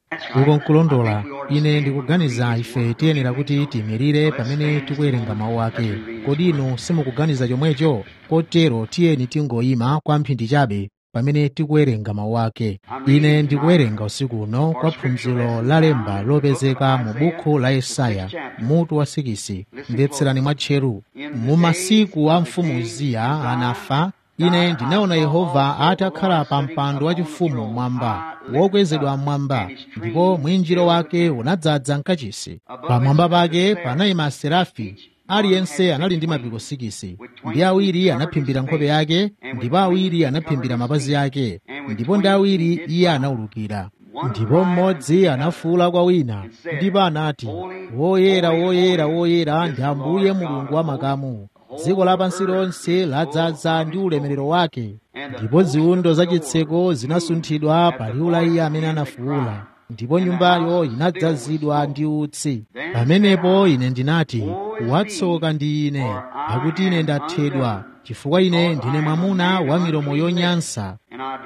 uko nkulondola ine ndikuganiza ife tiyenera kuti tiyimirire pamene tikuwerenga mawu ake kodi inu simukuganiza chomwecho kotero tiyeni tingoyima kwa mphindi chabe pamene tikuwerenga mawu ake ine ndikuwerenga usiku uno kwa phunziro la lemba lopezeka mu buku la yesaya mutu wa sikisi mvetserani mwatcheru mu masiku a mfumu uziya anafa ine ndinaona yehova atakhala pa mpando wachifumu mwamba wokwezedwa mmwamba ndipo mwinjiro wake unadzaza mkachisi pamwamba pake panayima aserafi aliyense anali ndi mapiko sikisi ndi awiri anaphimbira nkhope yake ndipo awiri anaphimbira mapazi ake ndipo ndi awiri iye anawulukira ndipo mmodzi anafuwula kwa wina ndipo anati woyera woyera woyera ndi ambuye mulungu wa makamu dziko lapansi lonse ladzaza ndi ulemerero wake ndipo ziwundo zachitseko zinasunthidwa pa liwu la iye amene anafuwula ndipo nyumbayo inadzazidwa ndi utsi pamenepo ine ndinati watsoka ndi ine pakuti ine ndathedwa chifukwa ine ndine mwamuna wa milomo yonyansa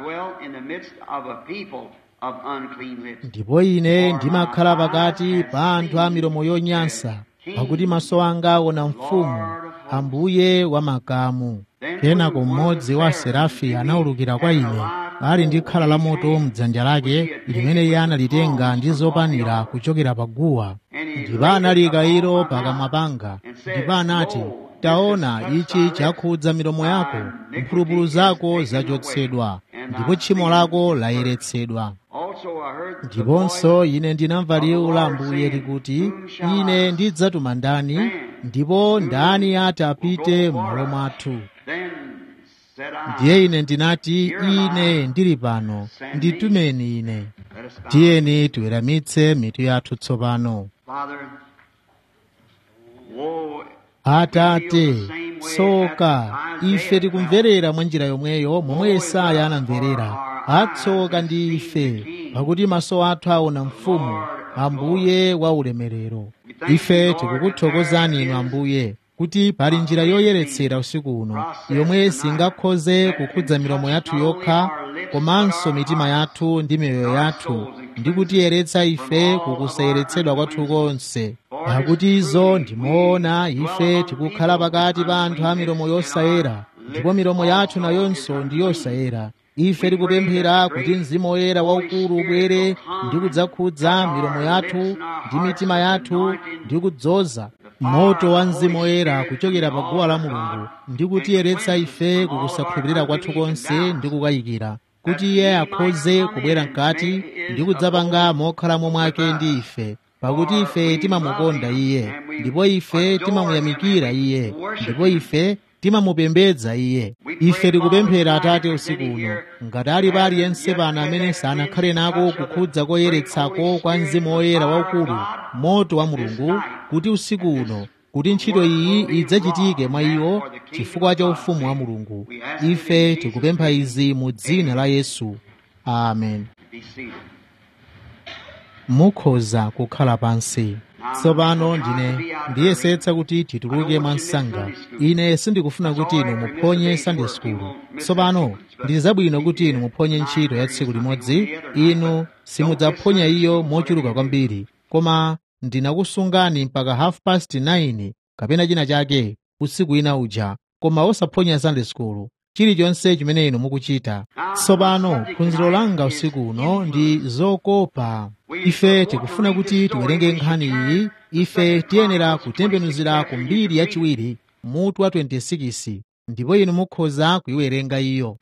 ndipo ine ndimakhala pakati pa anthu a milomo yonyansa pakuti maso anga aona mfumu ambuye wa makamu kenako mmodzi wa serafi anawulukira kwa ine ali ndi khala la moto mdzanja lake limene iye analitenga ndi zopanira kuchokera pa guwa ndipo analika ilo pakamwa panga ndipo anati taona ichi chakhudza milomo yako mphulupulu zako zachotsedwa ndipo tchimo lako layeretsedwa ndiponso ine ndinamva liwu la ambuye likuti ine ndidzatuma ndani ndipo ndani ati apite m'malo mwathu ndiye ine ndinati ine ndili pano nditumeni ine tiyeni tiweramitse mitu yathu tsopano atate tsoka ife tikumverera mwa njira yomweyo momwe yesaya anamverera atsoka ndi ife pakuti maso athu aona mfumu ambuye wa ulemerero ife tikukuthokozani inu ambuye kuti pali njira yoyeretsera usiku uno yomwe singakhoze kukhudza milomo yathu yokha komanso mitima yathu ndi miyoyo yathu ndi kutiyeretsa ife kukusayeretsedwa kwathu konse pakuti izo ndimoona ife tikukhala pakati pa anthu a milomo yosayera ndipo milomo yathu nayonso ndi yosayera ife tikupemphera kuti mzimu woyera waukulu ubwere ndi kudzakhudza milomo yathu ndi mitima yathu ndi kudzoza moto wa mzimu woyera kuchokera pa guwa la mulungu ndi kutiyeretsa ife kukusakhulupirira kwathu konse ndi kukayikira kuti iye akhoze kubwera mkati ndi kudzapanga mokhalamo mwake ndi ife pakuti ife timamukonda iye ndipo ife timamuyamikira iye ndipo ife timamupembedza iye ife tikupemphera atate usiku uno ngati ali pa aliyense pano amene sanakhale nako kukhudza koyeretsako kwa mzimu woyera waukulu moto wa mulungu kuti usiku uno kuti ntchito iyi idzachitike mwa iwo chifukwa cha ufumu wa mulungu ife tikupempha izi mu dzina la yesu amen mukhoza kukhala pansi tsopano ndine ndiyesetsa kuti tituluke mwa msanga ine sindikufuna kuti inu muphonye sunday school tsopano ndi zabwino kuti inu muphonye ntchito ya tsiku limodzi inu simudzaphonya iyo mochuluka kwambiri koma ndinakusungani mpaka half past 9 kapena china chake usiku ina uja koma osaphonya sunday school chilichonse chimene inu mukuchita tsopano phunziro langa usiku uno ndi zokopa ife tikufuna kuti tiwerenge nkhani iyi ife tiyenera kutembenuzira ku mbiri yachiwiri mutu wa 26 ndipo inu mukhoza kuyiwerenga iyo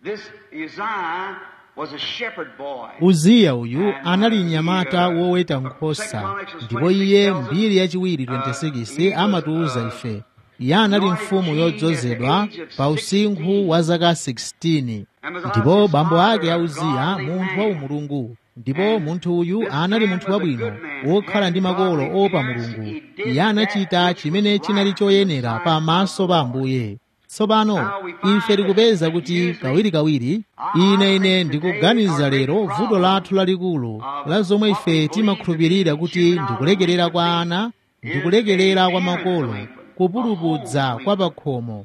uziya uyu anali mnyamata woweta nkhosa ndipo iye mbiri yachiwiri 26 amatiuza ife iye anali mfumu yodzozedwa pa usinkhu wa zaka 16 ndipo bambo ake auziya munthu wa umulungu ndipo munthu uyu anali munthu wabwino wokhala ndi makolo opa mulungu iye anachita chimene chinali choyenera pamaso pa ambuye tsopano ife tikupeza kuti kawirikawiri ine ine ndikuganiza lero vuto lathu lalikulu la zomwe ife timakhulupirira kuti ndikulekerera kwa ana ndikulekerera kwa makolo kupulupudza kwa pakhomo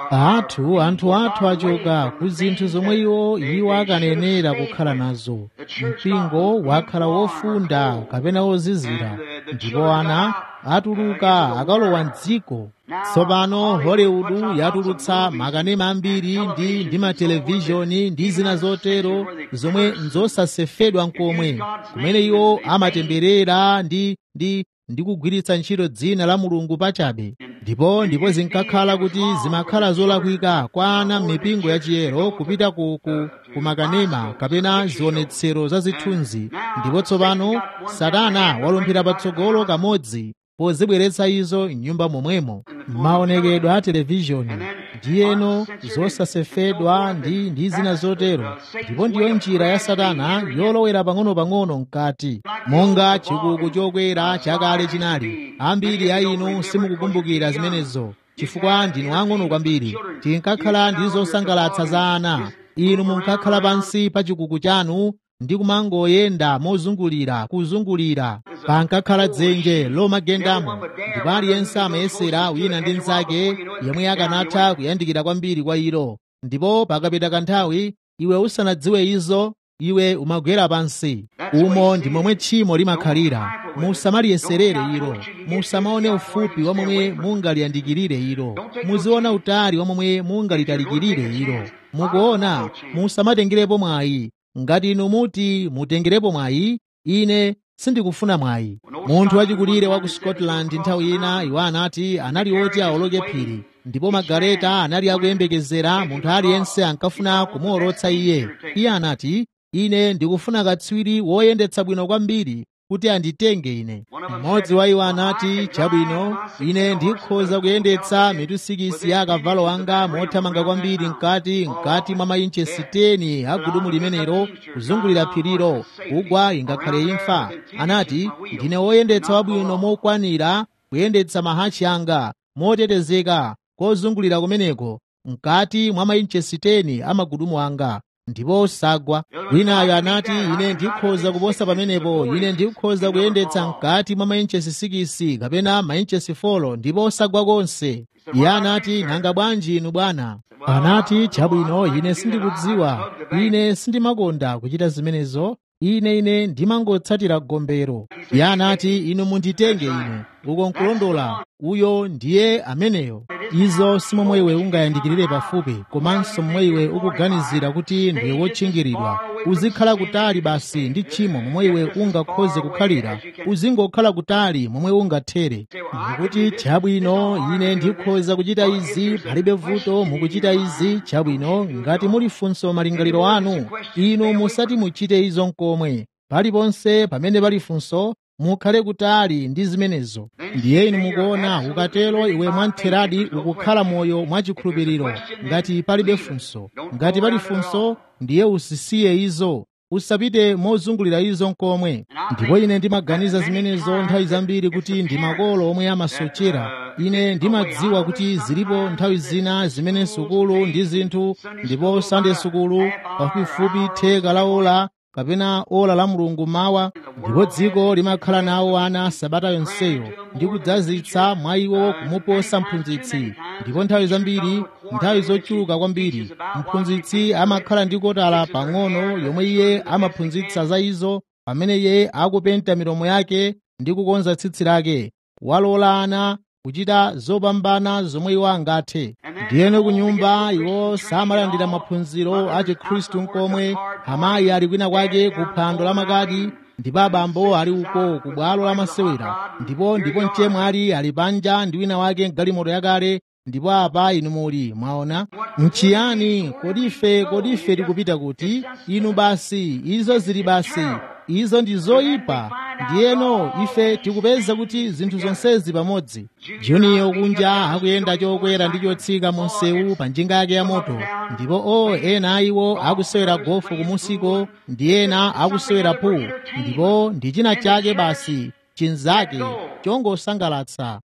athu anthu athu achoka ku zinthu zomwe iwo iwo akanenera kukhala nazo mpingo wakhala wofunda kapena wozizira ndipo ana atuluka akalowa mdziko tsopano hollywood yatulutsa makanema ambiri ndi ndi matelevishoni ndi zina zotero zomwe nzosasefedwa nkomwe kumene iwo amatemberera ndi ndi ndi kugwiritsa ntchito dzina la mulungu pachabe ndipo ndipo zinkakhala kuti zimakhala zolakwika kwa ana m'mipingo yachiyero kupita ku, ku, ku makanema kapena zionetsero za zithunzi ndipo tsopano satana walumphira patsogolo kamodzi pozibweretsa izo m'nyumba momwemo maonekedwe a televishoni ndiyeno zosasefedwa ndi ndi zina zotero ndipo ndiyo njira ya satana yolowera pang'ono-pang'ono mkati monga chikuku chokwera chakale chinali ambiri a inu simukukumbukira zimenezo chifukwa ndinu ang'ono kwambiri tinkakhala ndi zosangalatsa za ana inu munkakhala pansi pa chikuku chanu ndi kumangoyenda mozungulira kuzungulira pankakhala dzenje lomagendamo ndipo aliyense amayesera wina ndi mnzake yemwe akanatha kuyandikira kwambiri kwa ilo ndipo pakapita kanthawi iwe usanadziwe izo iwe umagwera pansi umo ndi momwe tchimo limakhalira musamaliyeserere ilo musamaone ufupi wa momwe mungaliyandikirire ilo muziona utali wa momwe mungalitalikirire ilo mukuona musamatengerepo mwayi ngati inu muti mutengerepo mwayi ine sindikufuna mwayi munthu wachikulire wa ku scotland nthawi ina iwo anati anali oti awoloke phiri ndipo magaleta anali akuyembekezera munthu aliyense ankafuna kumuwolotsa iye iye anati ine ndikufuna katswiri woyendetsa bwino kwambiri kuti anditenge ine mmodzi wa iwo anati chabwino ine ndikhoza kuyendetsa mitusikisi ya akavalo anga mothamanga kwambiri mkati mkati mwa mainchesi 10 a gudumu limenelo kuzungulira phirilo kugwa ingakhale imfa anati ndine woyendetsa wabwino mokwanira kuyendetsa mahachi anga motetezeka kozungulira kumeneko mkati mwa mainchesi 10 a magudumu anga ndipo usagwa winayo anati ine ndikhoza kuposa pamenepo ine ndikhoza kuyendetsa mkati mwa mainchesi 6 kapena mainchesi 4 ndipo usagwa konse iye anati nanga bwanji inu bwana anati chabwino ine sindikudziwa ine sindimakonda kuchita zimenezo ine ine ndimangotsatira gombero iye anati inu munditenge ine uko nkulondola uyo ndiye ameneyo izo simomwe iwe ungayandikirire pafupi komanso momwe iwe ukuganizira kuti ndiwe wotchingiridwa uzikhala kutali basi ndi tchimo momwe iwe ungakhoze kukhalira uzingokhala kutali momwe ungathere ndikuti chabwino ine ndikhoza kuchita izi palibe vuto mukuchita izi chabwino ngati muli funso malingaliro anu inu musati muchite izo nkomwe paliponse pamene pali funso mukhale kutali ndi zimenezo ndiye inu mukuona ukatero iwe mwamtheradi ukukhala moyo mwachikhulupiriro ngati palibe funso ngati pali funso ndiye usisiye izo usapite mozungulira izo nkomwe ndipo ine ndimaganiza zimenezo nthawi zambiri kuti ndi makolo omwe amasochera ine ndimadziwa kuti zilipo nthawi zina zimene sukulu ndi zinthu ndipo sande sukulu pafupifupi theka la ola kapena ola la mulungu mawa ndipo dziko limakhala nawo ana sabata yonseyo ndi kudzazitsa mwa iwo kumuposa mphunzitsi ndipo nthawi zambiri nthawi zochuluka kwambiri mphunzitsi amakhala ndi kotala pang'ono yomwe iye amaphunzitsa za izo pamene iye akupenta milomo yake ndi kukonza tsitsi lake walola ana kuchita zopambana zomwe iwo angathe ndiyeno ku nyumba iwo samalandira maphunziro a chikhristu nkomwe amayi ali kwina kwake ku phwando la makadi ndipo abambo ali uko ku bwalo la masewera ndipo ndipo mchemwali ali panja ndi wina wake mgalimoto yakale ndipo apa inu muli mwaona mchiyani kodi ife kodi ife tikupita kuti inu basi izo zili basi izo ndi zoyipa ndiyeno ife tikupeza kuti zinthu zonsezi pamodzi juniyo kunja akuyenda chokwera ndi chotsika mu msewu pa njinga yake ya moto ndipo o ena iwo akusewera gofu kumusiko ndi ena akusewera pool ndipo ndi china chake basi chinzake chongosangalatsa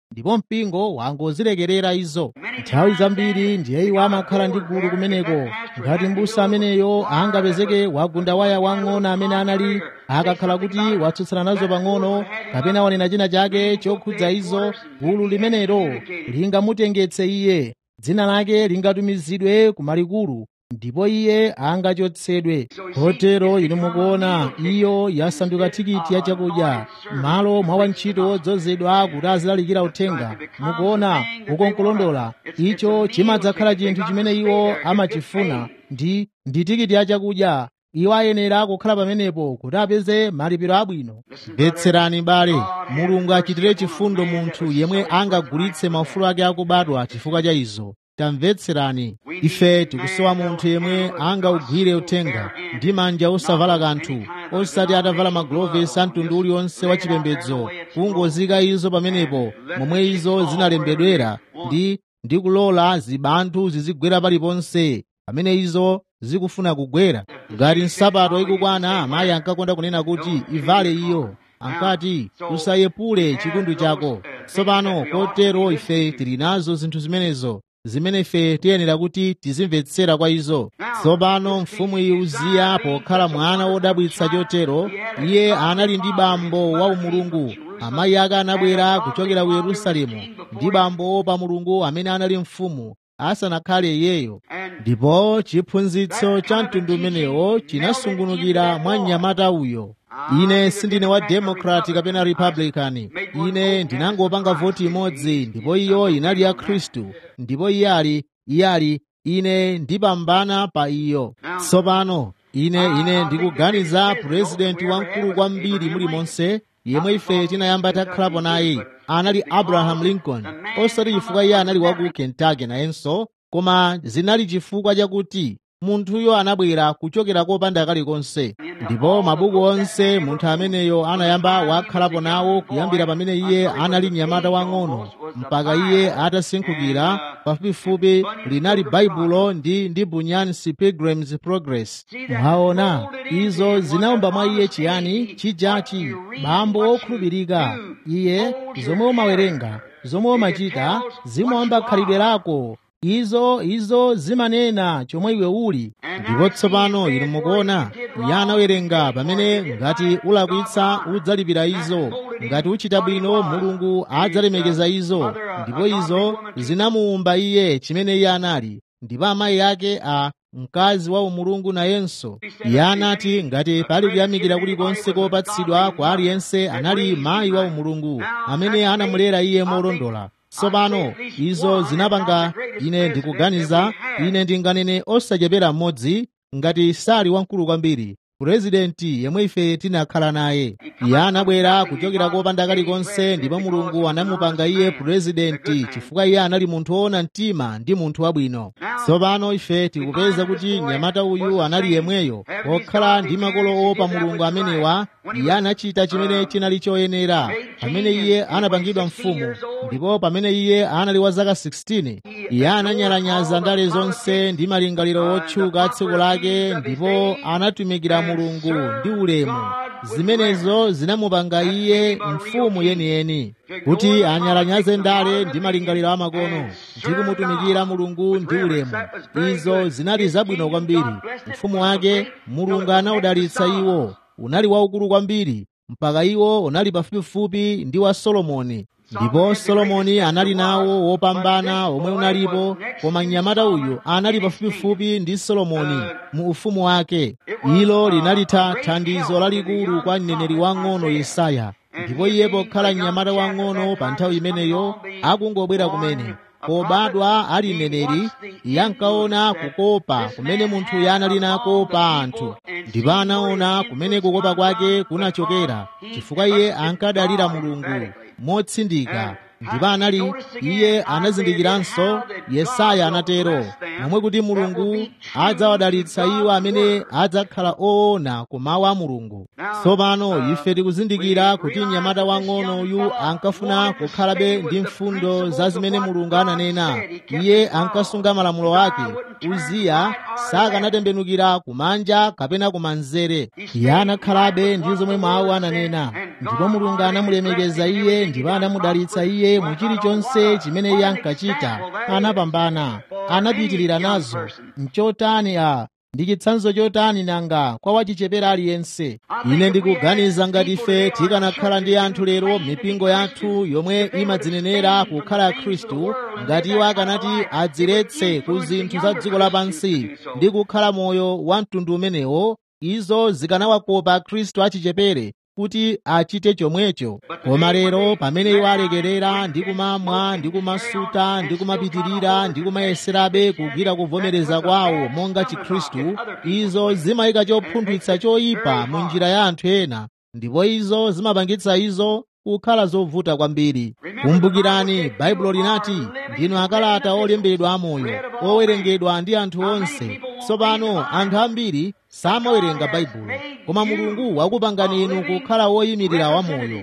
ndipo mpingo wangozilekerera izo nthawi zambiri ndiye iwo amakhala ndi gulu kumeneko ngati mbusa ameneyo angapezeke wagunda waya wang'ono amene anali akakhala kuti watsutsana nazo pang'ono kapena wanena china chake chokhudza izo gulu limenelo lingamutengetse iye dzina lake lingatumizidwe ku malikulu ndipo iye angachotsedwe kotero inu mukuona iyo yasanduka tikiti ya chakudya m'malo mwa wantchito wodzozedwa kuti azilalikira uthenga mukuona ukonkulondola icho chimadzakhala chinthu chimene iwo amachifuna ndi ndi tikiti ya chakudya iwo ayenera kukhala pamenepo kuti apeze malipiro abwino mvetserani bale mulungu achitire chifundo munthu yemwe angagulitse maufulu ake akubadwa chifukwa cha izo tamvetserani ife tikusowa munthu yemwe angaugwire uthenga ndi manja osavala kanthu osati atavala magulovesi a mtundu uliwonse wa chipembedzo kungozika izo pamenepo momwe izo zinalembedwera ndi ndi kulola zibanthu zizigwera paliponse pamene izo zikufuna kugwera ngati nsapato ikukwana amayi ankakonda kunena kuti ivale iyo ankati usayepule chikundu chako tsopano kotero ife tili nazo zinthu zimenezo zimene ife tiyenera kuti tizimvetsera kwa izo tsopano mfumu iyi uziya pokhala mwana wodabwitsa chotero iye anali ndi bambo wa umulungu amayi ake anabwera kuchokera ku yerusalemu ndi bambo pa mulungu amene anali mfumu asanakhale iyeyo ndipo chiphunzitso cha mtundu umenewo chinasungunukira mwa mnyamata uyo ine sindine wa democrat kapena republican ine ndinangopanga voti imodzi ndipo iyo inali ya khristu ndipo iye ali iye ali ine ndipambana pa iyo tsopano ine ine ndikuganiza purezidenti wamkulu kwambiri mulimonse yemwe ife tinayamba takhalapo naye anali abraham lincoln osati chifukwa iye anali wa ku kentucky nayenso koma zinali chifukwa chakuti munthuyo anabwera kuchokera kopanda kalikonse ndipo mabuku onse munthu ameneyo anayamba wakhalapo nawo kuyambira pamene iye anali mnyamata wang'ono mpaka iye atasinkhukira pafupifupi linali baibulo ndi ndi bunyansi pilgrims progress mwaona izo zinawumba mwa iye chiyani chijachi bambo wokhulupirika iye zomwe umawerenga zomwe umachita zimawamba khalidwe lako izo izo zimanena chomwe iwe uli ndipo tsopano inu mukuona iye anawerenga pamene ngati ulakwitsa udzalipira izo ngati uchita bwino mulungu adzalemekeza izo ndipo izo zinamuwumba iye chimene iye anali ndipo amayi ake a mkazi wa umulungu nayenso iye anati ngati pali kuyamikira kulikonse kopatsidwa kwa aliyense anali mayi wa umulungu amene anamulera iye molondola tsopano izo zinapanga ine ndikuganiza ine ndinganene osachepera mmodzi ngati sali wamkulu kwambiri purezidenti yemwe ife tinakhala naye iye anabwera kuchokera kopanda kalikonse ndipo mulungu anamupanga iye purezidenti chifukwa iye anali munthu woona mtima ndi munthu wabwino tsopano ife tikupeza kuti mnyamata uyu anali yemweyo okhala ndi makolo opa mulungu amenewa iye anachita chimene chinali choyenera pamene iye anapangidwa mfumu ndipo pamene iye anali wa zaka 16 iye ananyalanyaza ndale zonse ndi malingaliro otchuka tsiku lake ndipo anatumikira mulungu ndi ulemu zimenezo zinamupanga iye mfumu yeniyeni kuti anyalanyaze ndale ndi malingaliro amakono ndi kumutumikira mulungu ndi ulemu izo zinali zabwino kwambiri mfumu wake mulungu anaudalitsa iwo unali waukulu kwambiri mpaka iwo unali pafupifupi ndi wa solomoni ndipo solomoni anali nawo wopambana omwe unalipo koma mnyamata uyu anali pafupifupi ndi solomoni mu ufumu wake ilo linali thandizo lalikulu kwa mneneri wang'ono yesaya ndipo iye pokhala mnyamata wang'ono pa nthawi imeneyo akungobwera kumene pobadwa ali mneneri iye ankaona kukopa kumene munthuyo anali nako pa anthu ndipo anaona kumene kukopa kwake kunachokera chifukwa iye ankadalira mulungu motsindika ndipo anali iye anazindikiranso yesaya anatero momwe kuti mulungu adzawadalitsa iwo amene adzakhala oona ku mawu a mulungu tsopano ife tikuzindikira kuti mnyamata wang'ono uyu ankafuna kukhalabe ndi mfundo za zimene mulungu ananena iye ankasunga malamulo ake uziya sakanatembenukira kumanja kapena kumanzere iye anakhalabe ndi zomwe mawu ananena ndipo mulungu anamulemekeza iye ndipo anamudalitsa iye mu chilichonse chimene iye ankachita anapambana anapitirira nazo mchotani a ndi chitsanzo chotani nanga kwa wachichepere aliyense ine ndikuganiza ngati ife tikanakhala ndi anthu lero mipingo yathu yomwe imadzinenera kukhala khristu ngati iwo akanati adziletse ku zinthu za dziko lapansi ndi kukhala moyo wa mtundu umenewo izo zikanawakopa khristu achichepere kuti achite chomwecho koma lero pamene iwo alekerera ndi kumamwa ndi kumasuta ndi kumapitirira ndi kumayeserabe kugwira kuvomereza kwawo monga chikhristu izo zimayika chopunthwitsa choyipa mu njira ya anthu ena ndipo izo zimapangitsa izo kukhala zovuta kwambiri kumbukirani baibulo linati ndinu akalata olembedwa amoyo owerengedwa ndi anthu onse tsopano anthu ambiri samawerenga baibulo koma mulungu wakupangani inu kukhala woyimirira wamoyo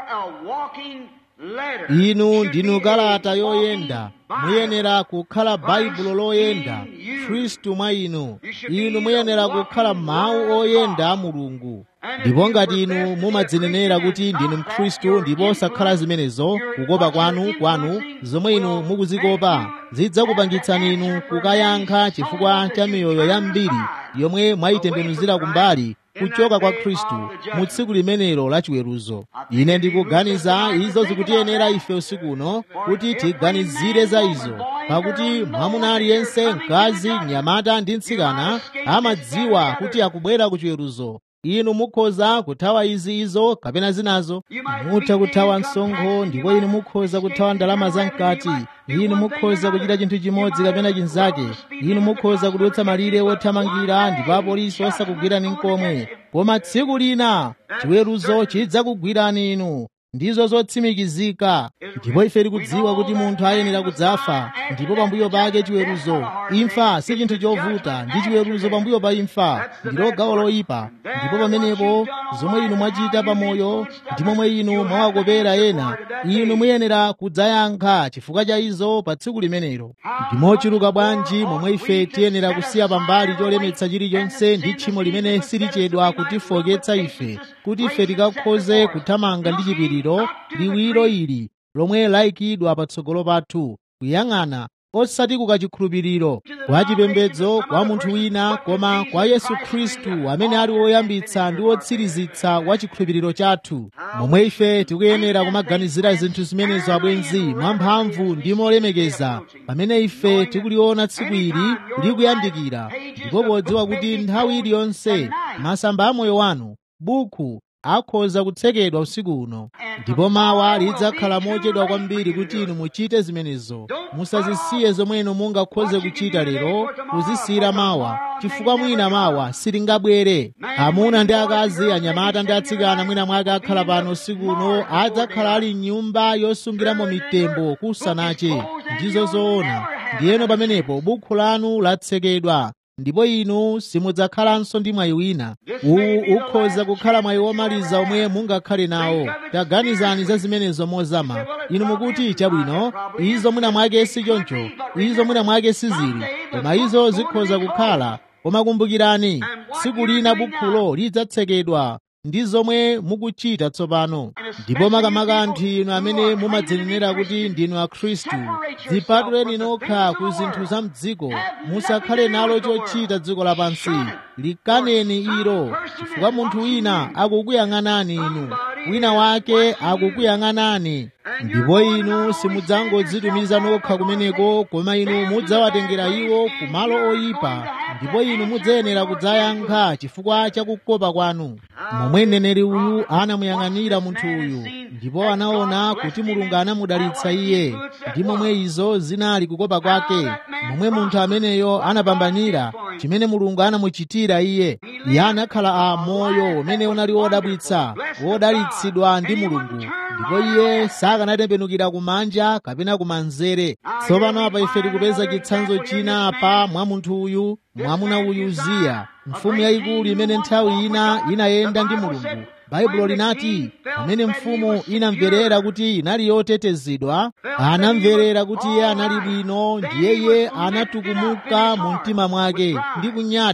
inu ndinu kalata yoyenda muyenera kukhala baibulo loyenda khristu mwa inu inu muyenera kukhala mawu oyenda a mulungu ndipo ngati inu mumadzinenera kuti ndinu mkhristu ndipo osakhala zimenezo kukopa kwanu kwanu zomwe inu mukuzikopa zidzakupangitsani inu kukayankha chifukwa cha miyoyo yambiri yomwe mwayitembenuzira kumbali kuchoka kwa khristu mu tsiku limenelo la chiweruzo ine ndikuganiza izo zikutiyenera ife usiku uno kuti tiganizire za izo pakuti mwamuna aliyense mkazi mnyamata ndi mtsikana amadziwa kuti akubwera ku chiweruzo inu mukhoza kuthawa izi izo kapena zinazo mutha kuthawa msonkho ndipo inu mukhoza kuthawa ndalama zamkati inu mukhoza kuchita chinthu chimodzi kapena chinzake inu mukhoza kudutsa malire wothamangira ndipo apolisi osakugwirani nkomwe koma tsiku lina chiweruzo chidzakugwirani inu ndizo zotsimikizika ndipo ife tikudziwa kuti munthu ayenera kudzafa ndipo pambuyo pake chiweruzo imfa si chinthu chovuta ndi chiweruzo pambuyo pa imfa ndilo gawo loyipa ndipo pamenepo zomwe inu mwachita pamoyo ndi momwe inu mwawakopera ena inu muyenera kudzayankha chifukwa cha izo pa tsiku limenelo ndimochuluka bwanji momwe ife tiyenera kusiya pambali cholemetsa chilichonse ndi tchimo limene silichedwa kutifoketsa ife kuti ife tikakhoze kuthamanga ndi chipiriro liwiro ili lomwe layikidwa patsogolo pathu kuyang'ana osati kukachikhulupiriro kwa chipembedzo kwa munthu wina koma kwa yesu khristu amene ali woyambitsa ndi wotsirizitsa wa chikhulupiriro chathu momwe ife tikuyenera kumaganizira zinthu zimenezo abwenzi mwamphamvu ndi molemekeza pamene ife tikuliona tsiku ili likuyandikira ndipo podziwa kuti nthawi iliyonse masamba a moyo wanu buku akhoza kutsekedwa usiku uno ndipo mawa lidzakhala mochedwa kwambiri kuti inu muchite zimenezo musazisiye zomwe inu mungakhoze kuchita lero kuzisiyira mawa chifukwa mwina mawa silingabwere amuna ndi akazi anyamata ndi atsikana mwina mwake akhala pano usiku uno adzakhala ali mnyumba yosungiramo mitembo kusanache ndizo zoona ndiyeno pamenepo bukhu lanu latsekedwa ndipo inu simudzakhalanso ndi mwayi wina uwu ukhoza kukhala mwayi womaliza omwe mungakhale nawo taganizani za zimenezo mozama inu mukuti chabwino izo mwina mwake si choncho izo mwina mwake sizili koma izo zikhoza kukhala koma kumbukirani tsiku lina bukhulo lidzatsekedwa ndi zomwe mukuchita tsopano ndipo makamaka anthu inu amene mumadzinenera kuti ndinu akhristu dzipatuleni nokha ku zinthu za mdziko musakhale nalo chochita dziko lapansi likaneni ilo chifukwa munthu wina akukuyang'anani inu wina wake akukuyang'anani ndipo inu simudzangodzitumiza nokha kumeneko koma inu mudzawatengera iwo ku malo oyipa ndipo inu mudzayenera kudzayankha chifukwa cha kukopa kwanu momwe mneneri uyu anamuyang'anira munthu uyu ndipo anaona kuti mulungu anamudalitsa iye ndi momwe izo zinali kukopa kwake momwe munthu ameneyo anapambanira chimene mulungu anamuchitira iye iye anakhala a moyo umene unali wodabwitsa wodalitsidwa ndi mulungu ndipo iye sakanatembenukira kumanja kapena kumanzere tsopano apa ife tikupeza chitsanzo china apa mwa munthu uyu mwamuna uyu uziya mfumu yayikulu imene nthawi ina inayenda ndi mulungu baibulo linati pamene mfumu inamverera kuti inali yotetezedwa anamverera kuti iye anali bwino ndiye iye anatukumuka mu mtima mwake ndi kunyada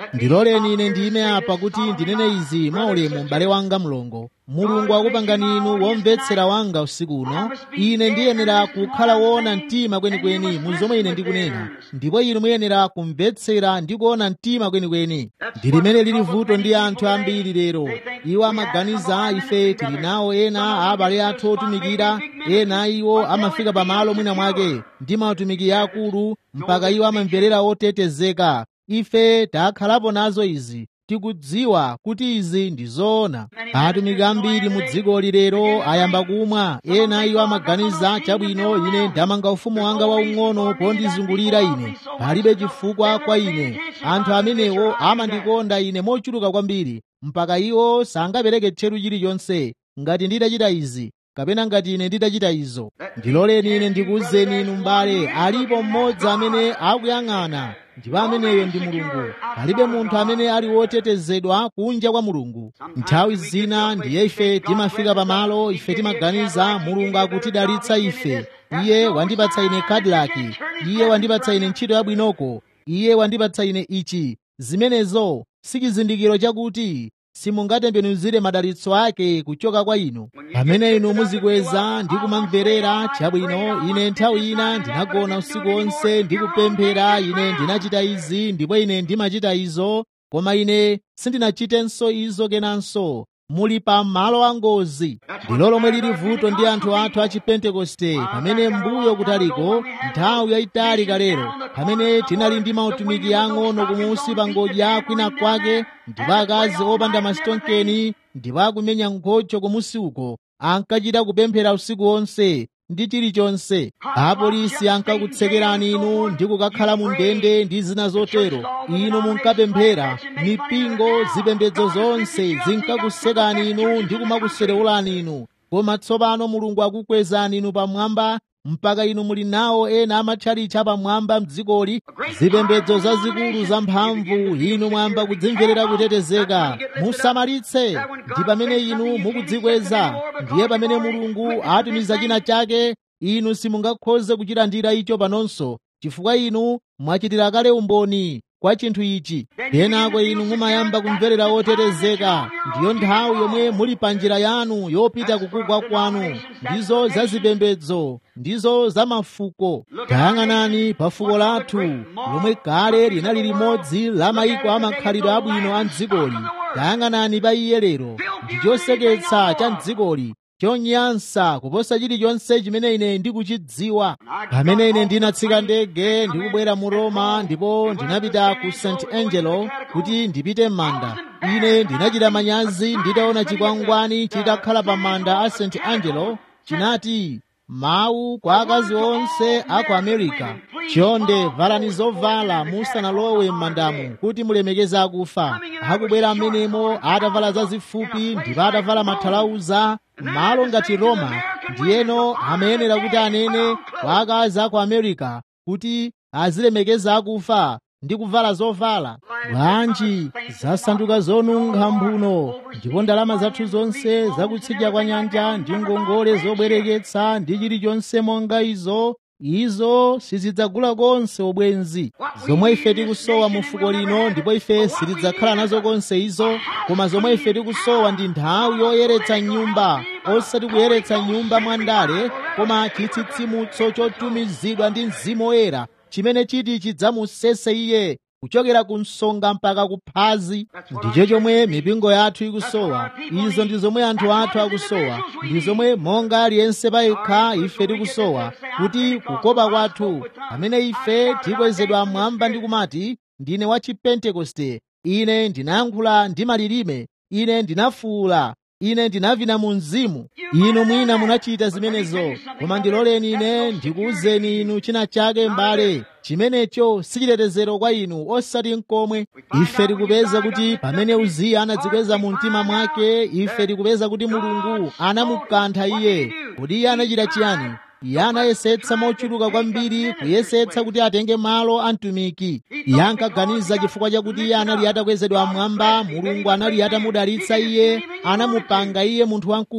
ndiloleni ine ndime apa kuti ndinene izi mwaulemu m'bale wanga mlongo mulungu akupangani inu womvetsera wanga usiku uno ine ndiyenera kukhala woona mtima kwenikweni mu zomwe ine ndikunena ndipo inu muyenera kumvetsera ndi kuona mtima kwenikweni ndi limene lili vuto ndi anthu ambiri lero iwo amaganiza ife tili nawo ena a abale athu otumikira ena iwo amafika pamalo mwina mwake ndi mautumiki akulu mpaka iwo amamverera otetezeka ife takhalapo nazo izi tikudziwa kuti izi ndi zoona atumiki ambiri mu dziko lilero ayamba kumwa ena iwo amaganiza chabwino ine ndamanga ufumu wanga waung'ono pondizungulira ine palibe chifukwa kwa ine anthu amenewo amandikonda ine mochuluka kwambiri mpaka iwo sangapereke tcheru chilichonse ngati nditachita izi kapena ngati ine nditachita izo ndiloleni ine ndikuwuzeni inu m'bale alipo mmodzi amene akuyang'ana ndipo ameneyo ndi mulungu palibe munthu amene ali wotetezedwa kunja kwa mulungu nthawi zina ndiye ife timafika pamalo ife timaganiza mulungu akutidalitsa ife iye wandipatsa ine kadilaki iye wandipatsa ine ntchito yabwinoko iye wandipatsa ine ichi zimenezo si chizindikiro chakuti simungatembenuzire madalitso ake kuchoka kwa inu pamene inu muzikweza ndi kumamverera chabwino ine nthawi ina ndinagona usiku wonse ndikupemphera ine ndinachita izi ndipo ine ndimachita izo koma ine sindinachitenso izo kenanso muli pa malo angozi ndilo lomwe lili vuto ndi anthu athu a chipentekoste pamene mbuyo kutaliko nthawi yayitali kalero pamene tinali ndi mautumiki ang'ono kumusi pa ngodya kwina kwake ndipo akazi opanda masitonkeni ndipo akumenya nkhocho kumusi uko ankachita kupemphera usiku wonse ndi chilichonse apolisi ankakutsekerani inu ndi kukakhala mu ndende ndi zina zotero inu munkapemphera mipingo zipembedzo zonse zinkakusekani inu ndi kumakuserewulani inu koma tsopano mulungu akukwezani inu pamwamba mpaka inu muli nawo ena amatchalitchi apamwamba mdzikoli zipembedzo zazikulu zamphamvu inu mwamba kudzimverera kutetezeka musamalitse ndi pamene inu mukudzikweza ndiye pamene mulungu atumiza china chake inu simungakhoze kuchilandira icho panonso chifukwa inu mwachitira kale umboni kwa chinthu ichi kenako inu mumayamba kumverera otetezeka ndiyo nthawi yomwe muli pa njira yanu yopita kukugwa kwanu ndizo zazipembedzo ndizo za mafuko tayang'anani pa fuko lathu lomwe kale linali limodzi la mayiko amakhalidwe abwino a mdzikoli tayang'anani pa iye lero ndi choseketsa cha mdzikoli chonyansa kuposa chilichonse chimene ine ndikuchidziwa pamene ine ndinatsika ndege ndikubwera mu roma ndipo ndinapita ku st angelo kuti ndipite m'manda ine ndinachita manyazi nditaona chikwangwani chitakhala pa manda a st angelo chinati mawu kwa akazi onse a ku america chonde valani zovala musanalowe m'mandamu kuti mulemekeze akufa akubwera amenemo atavala zazifupi ndipo atavala mathalauza malo ngati roma ndiyeno amayenera kuti anene kwa akazi a ku america kuti azilemekeza akufa ndi kuvala zovala bwanji zasanduka zonunkha mphuno ndipo ndalama zathu zonse zakutsidya kwa nyanja ndi ngongole zobwereketsa ndi chilichonse monga izo izo sizidzagula konse obwenzi zomwe ife tikusowa mu fuko lino ndipo ife sitidzakhala nazo konse izo koma zomwe ife tikusowa ndi nthawi yoyeretsa nyumba osati kuyeretsa nyumba mwandale koma chitsitsimutso chotumizidwa ndi mzimu woyera chimene chiti chidzamusese iye kuchokera ku msonga mpaka ku phazi ndicho chomwe mipingo yathu ikusowa izo ndi zomwe anthu athu akusowa ndi zomwe monga aliyense payekha ife tikusowa kuti kukopa kwathu pamene ife tikwezedwa mwamba ndi kumati ndine wa chipentekoste ine ndinayankhula ndi malilime ine ndinafuwula ine ndinavina mu mzimu inu mwina munachita zimenezo koma ndiloleni ine ndikuwuzeni inu china chake m'bale chimenecho sichitetezero kwa inu osati nkomwe ife tikupeza kuti pamene uziya anadzikweza mu mtima mwake ife tikupeza kuti mulungu anamukantha iye kodi iye anachita chiyani iye anayesetsa mochuluka kwambiri kuyesetsa kuti atenge malo a mtumiki iye ankaganiza chifukwa chakuti iye anali atakwezedwa mmwamba mulungu anali atamudalitsa iye anamupanga iye munthu wamkulu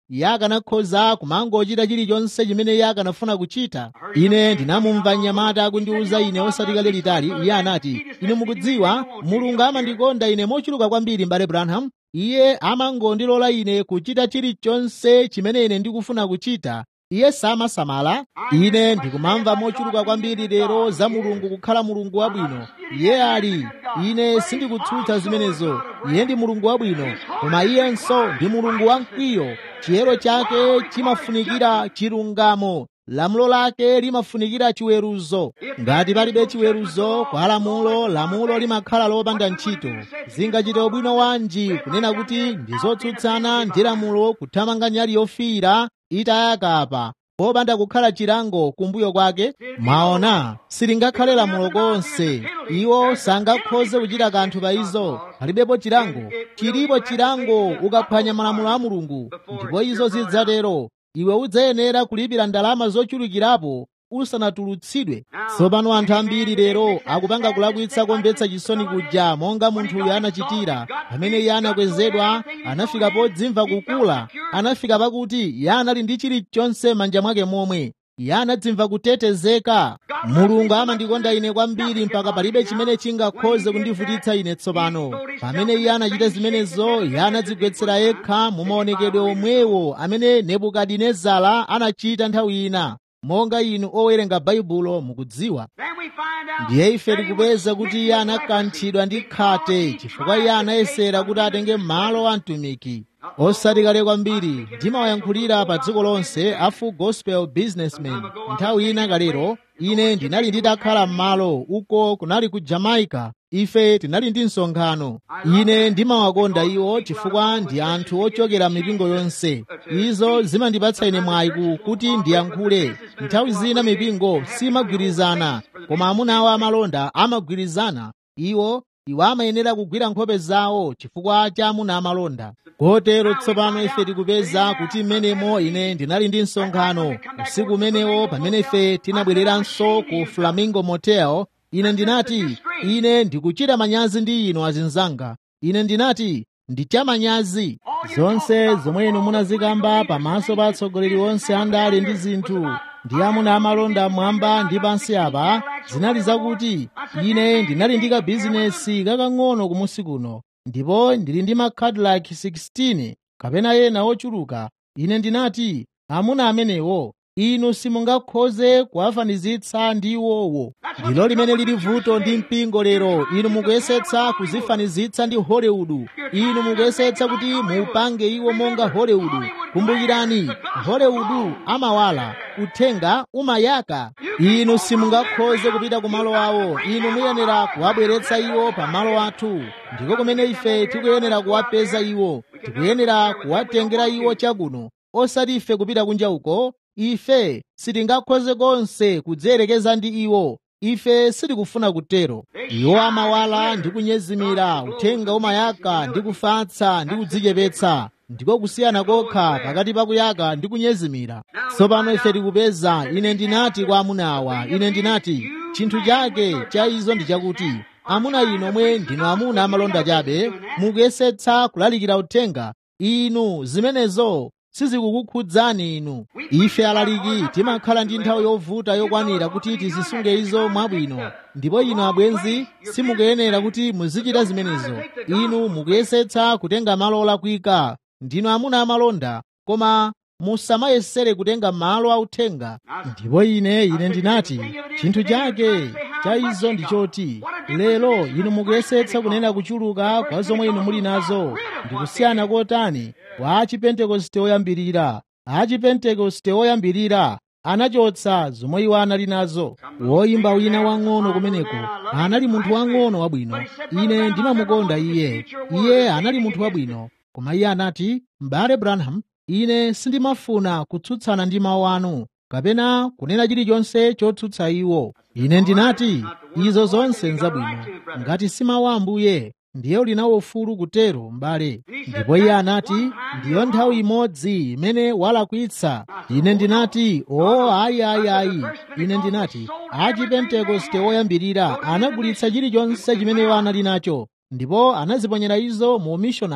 iye akanakhoza kumangochita chilichonse chimene iye akanafuna kuchita ine ndinamumva mnyamata akundiwuza ine osati kale litali iye anati ine mukudziwa mulungu amandikonda ine mochuluka kwambiri mbale branham iye amangondilola ine kuchita chilichonse chimene ine ndikufuna kuchita iye samasamala ine ndikumamva mochuluka kwambiri lero za mulungu kukhala mulungu wabwino iye ali ine sindikutsutsa zimenezo iye ndi mulungu wabwino koma iyenso ndi mulungu wamkwiyo chiyero chake chimafunikira chilungamo lamulo lake limafunikira chiweruzo ngati palibe chiweruzo kwa lamulo lamulo limakhala lopanda ntchito zingachite ubwino wanji kunena kuti ndi zotsutsana ndi lamulo kuthamanga nyali yofiira itayakapa popanda kukhala chilango kumbuyo kwake mwaona silingakhale lamulo konse iwo sangakhoze kuchita kanthu pa izo palibepo chilango chilipo chilango ukaphwanya malamulo a mulungu ndipo izo zidzatero iwe udzayenera kulipira ndalama zochulukirapo usanatulutsidwe tsopano anthu ambiri lero akupanga kulakwitsa komvetsa chisoni kuja monga munthuyo anachitira pamene iye anakwezedwa anafika podzimva kukula anafika pakuti iye anali ndi chilichonse manja mwake momwe iye anadzimva kutetezeka mulungu amandikonda ine kwambiri mpaka palibe chimene chingakhoze kundivutitsa ine tsopano pamene iye anachita zimenezo iye anadzigwetsera yekha mu maonekedwe omwewo amene nebukadinezara anachita nthawi ina monga inu owerenga baibulo mukudziwa ndiye ife tikupeza kuti iye anakanthidwa ndi khate chifukwa iye anayesera kuti atenge malo a mtumiki osati kale kwambiri ndimawayankhulira pa dziko lonse a full gospel businessman nthawi ina kalero ine ndinali nditakhala m'malo uko kunali ku jamaica ife tinali ndi msonkhano ine ndimawakonda iwo chifukwa ndi anthu ochokera mipingo yonse izo zimandipatsa ine mwayi kuti ndiyankhule nthawi zina mipingo simagwirizana koma amuna awo amalonda amagwirizana iwo iwo amayenera kugwira nkhope zawo chifukwa cha amuna amalonda kotero tsopano ife tikupeza kuti mmenemo ine ndinali ndi msonkhano usiku umenewo pamene ife tinabwereranso ku flamingo motel ine ndinati ine ndikuchita manyazi ndi inu azinzanga ine ndinati ndichamanyazi zonse zomwe inu munazikamba pamaso pa atsogoleri onse andale ndi zinthu ndi amuna amalonda mwamba ndi pansi apa zinali zakuti ine ndinali ndi kabizinesi kakang'ono kumusi kuno ndipo ndili ndi ma cadillac 16 kapena ena ochuluka ine ndinati amuna amenewo inu simungakhoze kuwafanizitsa ndi iwowo ndilo limene lili vuto ndi mpingo lero inu mukuyesetsa kuzifanizitsa ndi hollywood inu mukuyesetsa kuti muupange iwo monga hollywood kumbukirani hollywood amawala uthenga umayaka inu simungakhoze kupita ku malo awo inu muyenera kuwabweretsa iwo pa malo athu ndiko kumene ife tikuyenera kuwapeza iwo tikuyenera kuwatengera iwo chakuno osati ife kupita kunja uko ife sitingakhoze konse kudziyerekeza ndi iwo ife sitikufuna kutero iwo amawala ndi kunyezimira uthenga umayaka ndi kufatsa ndi kudzichepetsa ndiko kusiyana kokha pakati pa kuyaka ndi kunyezimira tsopano ife tikupeza ine ndinati kwa amuna awa ine ndinati chinthu chake cha izo ndi chakuti amuna inu omwe ndinu amuna amalonda chabe mukuyesetsa kulalikira uthenga inu zimenezo sizikukukhudzani inu ife alaliki timakhala ndi nthawi yovuta yokwanira kuti tizisunge izo mwabwino ndipo inu abwenzi simukuyenera kuti muzichita zimenezo inu mukuyesetsa kutenga malo olakwika ndinu amuna amalonda koma musamayesere kutenga malo authenga ndipo ine ine ndinati chinthu chake cha izo ndi choti lero inu mukuyesetsa kunena kuchuluka kwa zomwe inu muli nazo ndikusiyana kotani kwa achipentekoste oyambirira achipentekoste oyambirira anachotsa zomwe iwo anali nazo woyimba wina wang'ono kumeneko anali munthu wang'ono wabwino ine ndimamukonda iye iye anali munthu wabwino koma iye anati m'bale branham ine sindimafuna kutsutsana ndi mawu anu kapena kunena chilichonse chotsutsa iwo ine ndinati izo zonse nzabwino ngati si mawu a ambuye ndiye uli nawo ufulu kutero m'bale ndipo iye anati ndiyo nthawi imodzi imene walakwitsa ine ndinati o ayi ayi ayi ine ndinati achipentekoste oyambirira anagulitsa chilichonse chimene iwo anali nacho ndipo anaziponyera izo mu mishonale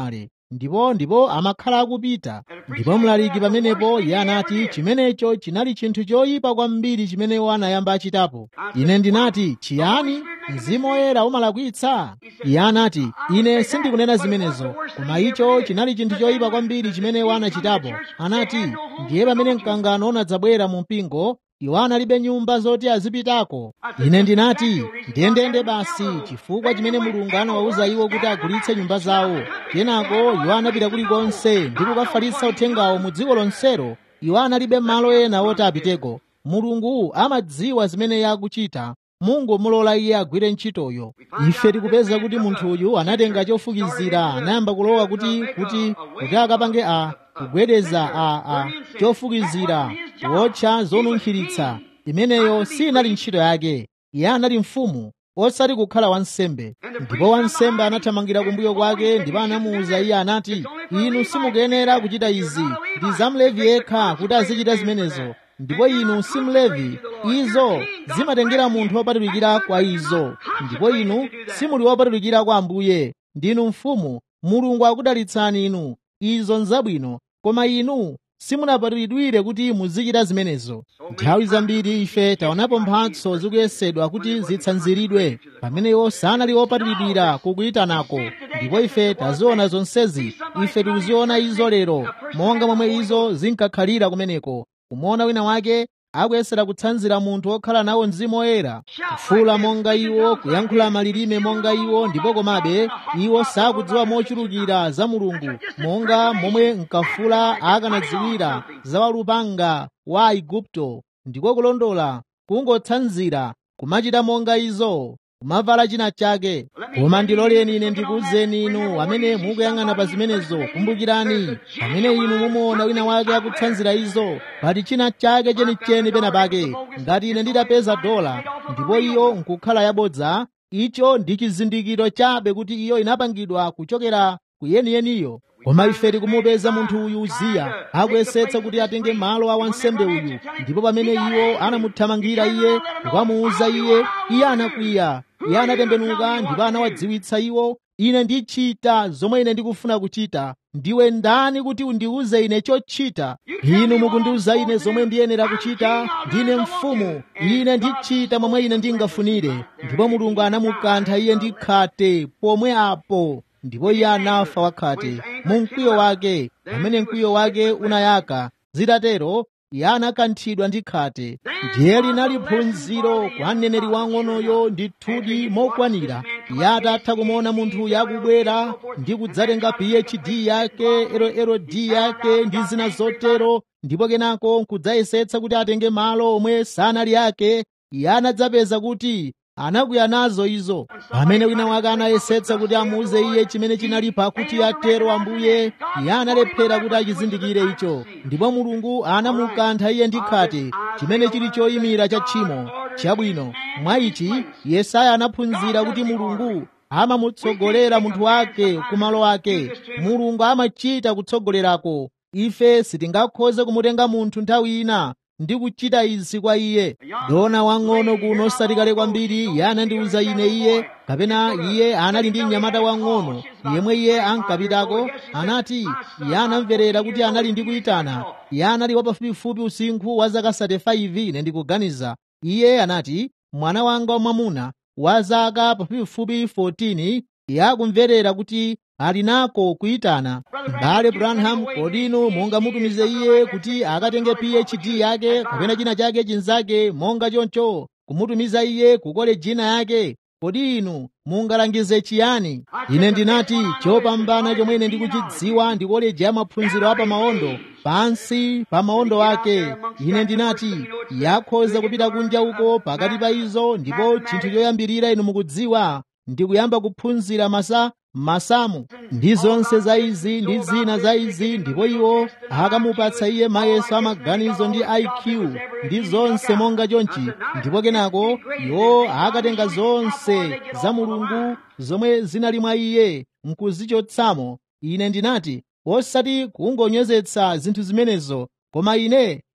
ndipo ndipo amakhala akupita ndipo mlaliki pamenepo iye anati chimenecho chinali chinthu choyipa kwambiri chimene iwo anayamba achitapo ine ndinati chiyani mzimu woyera umalakwitsa iye anati ine sindikunena zimenezo koma icho chinali chinthu choyipa kwambiri chimene iwo anachitapo anati ndiye pamene mkangano unadzabwera mu mpingo iwo analibe nyumba zoti azipitako ine ndinati ndiyendeyende basi chifukwa chimene mulungu anawawuza iwo kuti agulitse nyumba zawo kenako iwo anapita kulikonse ndi kukafalitsa uthengawo mu dziko lonselo iwo analibe malo ena oti apiteko mulungu amadziwa zimene iye akuchita mungu mulola iye agwire ntchitoyo ife tikupeza kuti munthu uyu anatenga chofukizira anayamba kulowa kuti kuti kuti akapange a kugwedeza a a chofukizira wotcha zonunkhiritsa imeneyo sinali ntchito yake iye anali mfumu osati kukhala wansembe ndipo wansembe anathamangira kumbuyo kwake ndipo anamuwuza iye anati inu simukuyenera kuchita izi ndi zamlevi yekha kuti azichita zimenezo ndipo inu simlevi izo zimatengera munthu wopatulikira kwa izo ndipo inu simuli wopatulikira kwa ambuye ndinu mfumu mulungu akudalitsani inu izo nzabwino koma inu simunapatulidwire kuti muzichita zimenezo nthawi zambiri ife taonapo mphatso zikuyesedwa kuti zitsanziridwe pamene iwo sanali opatulidwira kukuyitanako ndipo ife taziona zonsezi ife tikuziona izo lero monga momwe izo zinkakhalira kumeneko kumuona wina wake akuyesera kutsanzira munthu wokhala nawo mzimu woyera kufuula monga iwo kuyankhula malilime monga iwo ndipo komabe iwo sakudziwa mochulukira za mulungu monga momwe mkafula akanadziwira za walupanga wa aigupto ndiko kulondola kungotsanzira kumachita monga izo kumavala china chake koma ndiloleni ine ndikuwuzeni inu amene mukuyang'ana pa zimenezo kumbukirani pamene inu mumuona wina wake akutsanzira izo pali china chake chenicheni pena pake ngati ine nditapeza dola ndipo iyo nkukhala yabodza icho ndi chizindikiro chabe kuti iyo inapangidwa kuchokera ku yeniyeniyo koma ife tikumupeza munthu uyu uziya akuyesetsa kuti atenge malo a wansembe uyu ndipo pamene iwo anamuthamangira iye kukamuwuza iye iye anakwiya iye anatembenuka ndipo anawadziwitsa iwo ine ndichita zomwe ine ndikufuna kuchita ndiwe ndani kuti undiwuze ine chochita inu mukundiwuza ine zomwe ndiyenera kuchita ndine mfumu ine ndichita momwe ine ndingafunire ndipo mulungu anamukantha iye ndi khate pomwe apo ndipo iye anafa wakhate mu mkwiyo wake pamene mkwiyo wake unayaka zitatero iye anakanthidwa ndi khate ndiye linali phunziro kwa mneneri wang'onoyo ndithudi mokwanira iye atatha kumuona munthuyo akubwera ndi kudzatenga phd yake lld yake ndi zina zotero ndipo kenako nkudzayesetsa kuti atenge malo omwe sanali ake iye anadzapeza kuti anakwiya nazo izo pamene wina wake anayesetsa kuti amuuze iye chimene chinali pakuti atero ambuye iye analephera kuti achizindikire icho ndipo mulungu anamukantha iye ndi khate chimene chili choyimira cha tchimo chabwino mwa ichi yesaya anaphunzira kuti mulungu amamutsogolera munthu wake kumalo ake mulungu amachita kutsogolerako ife sitingakhoze kumutenga munthu nthawi ina ndi kuchita izi kwa iye dona wang'ono kuno satikale kwambiri iye anandiwuza ine iye kapena iye anali ndi mnyamata wang'ono yemwe iye ankapitako anati iye anamverera kuti anali ndi kuyitana iye anali wapafupifupi usinkhu wa zaka 35 ine ndikuganiza iye anati mwana wanga wamwamuna wa zaka pafupifupi 14 iye akumverera kuti ali nako kuyitana m'bale branham kodino monga mutumize iye kuti akatenge phd yake kapena china chake chinzake monga choncho kumutumiza iye ku kolejina yake kodi inu mungalangize chiyani ine ndinati chopambana chomwe ine ndikuchidziwa ndi koleji ya maphunziro a pamaondo pansi pa maondo ake ine ndinati yakhoza kupita kunja uko pakati pa izo ndipo chinthu choyambirira inu mukudziwa ndikuyamba kuphunzira masa masamu ndi zonse za izi ndi zina za izi ndipo iwo akamupatsa iye mayeso amaganizo ndi iq ndi zonse monga chonchi ndipo kenako iwo akatenga zonse za mulungu zomwe zinali mwa iye nkuzichotsamo ine ndinati osati kungonyozetsa zinthu zimenezo koma ine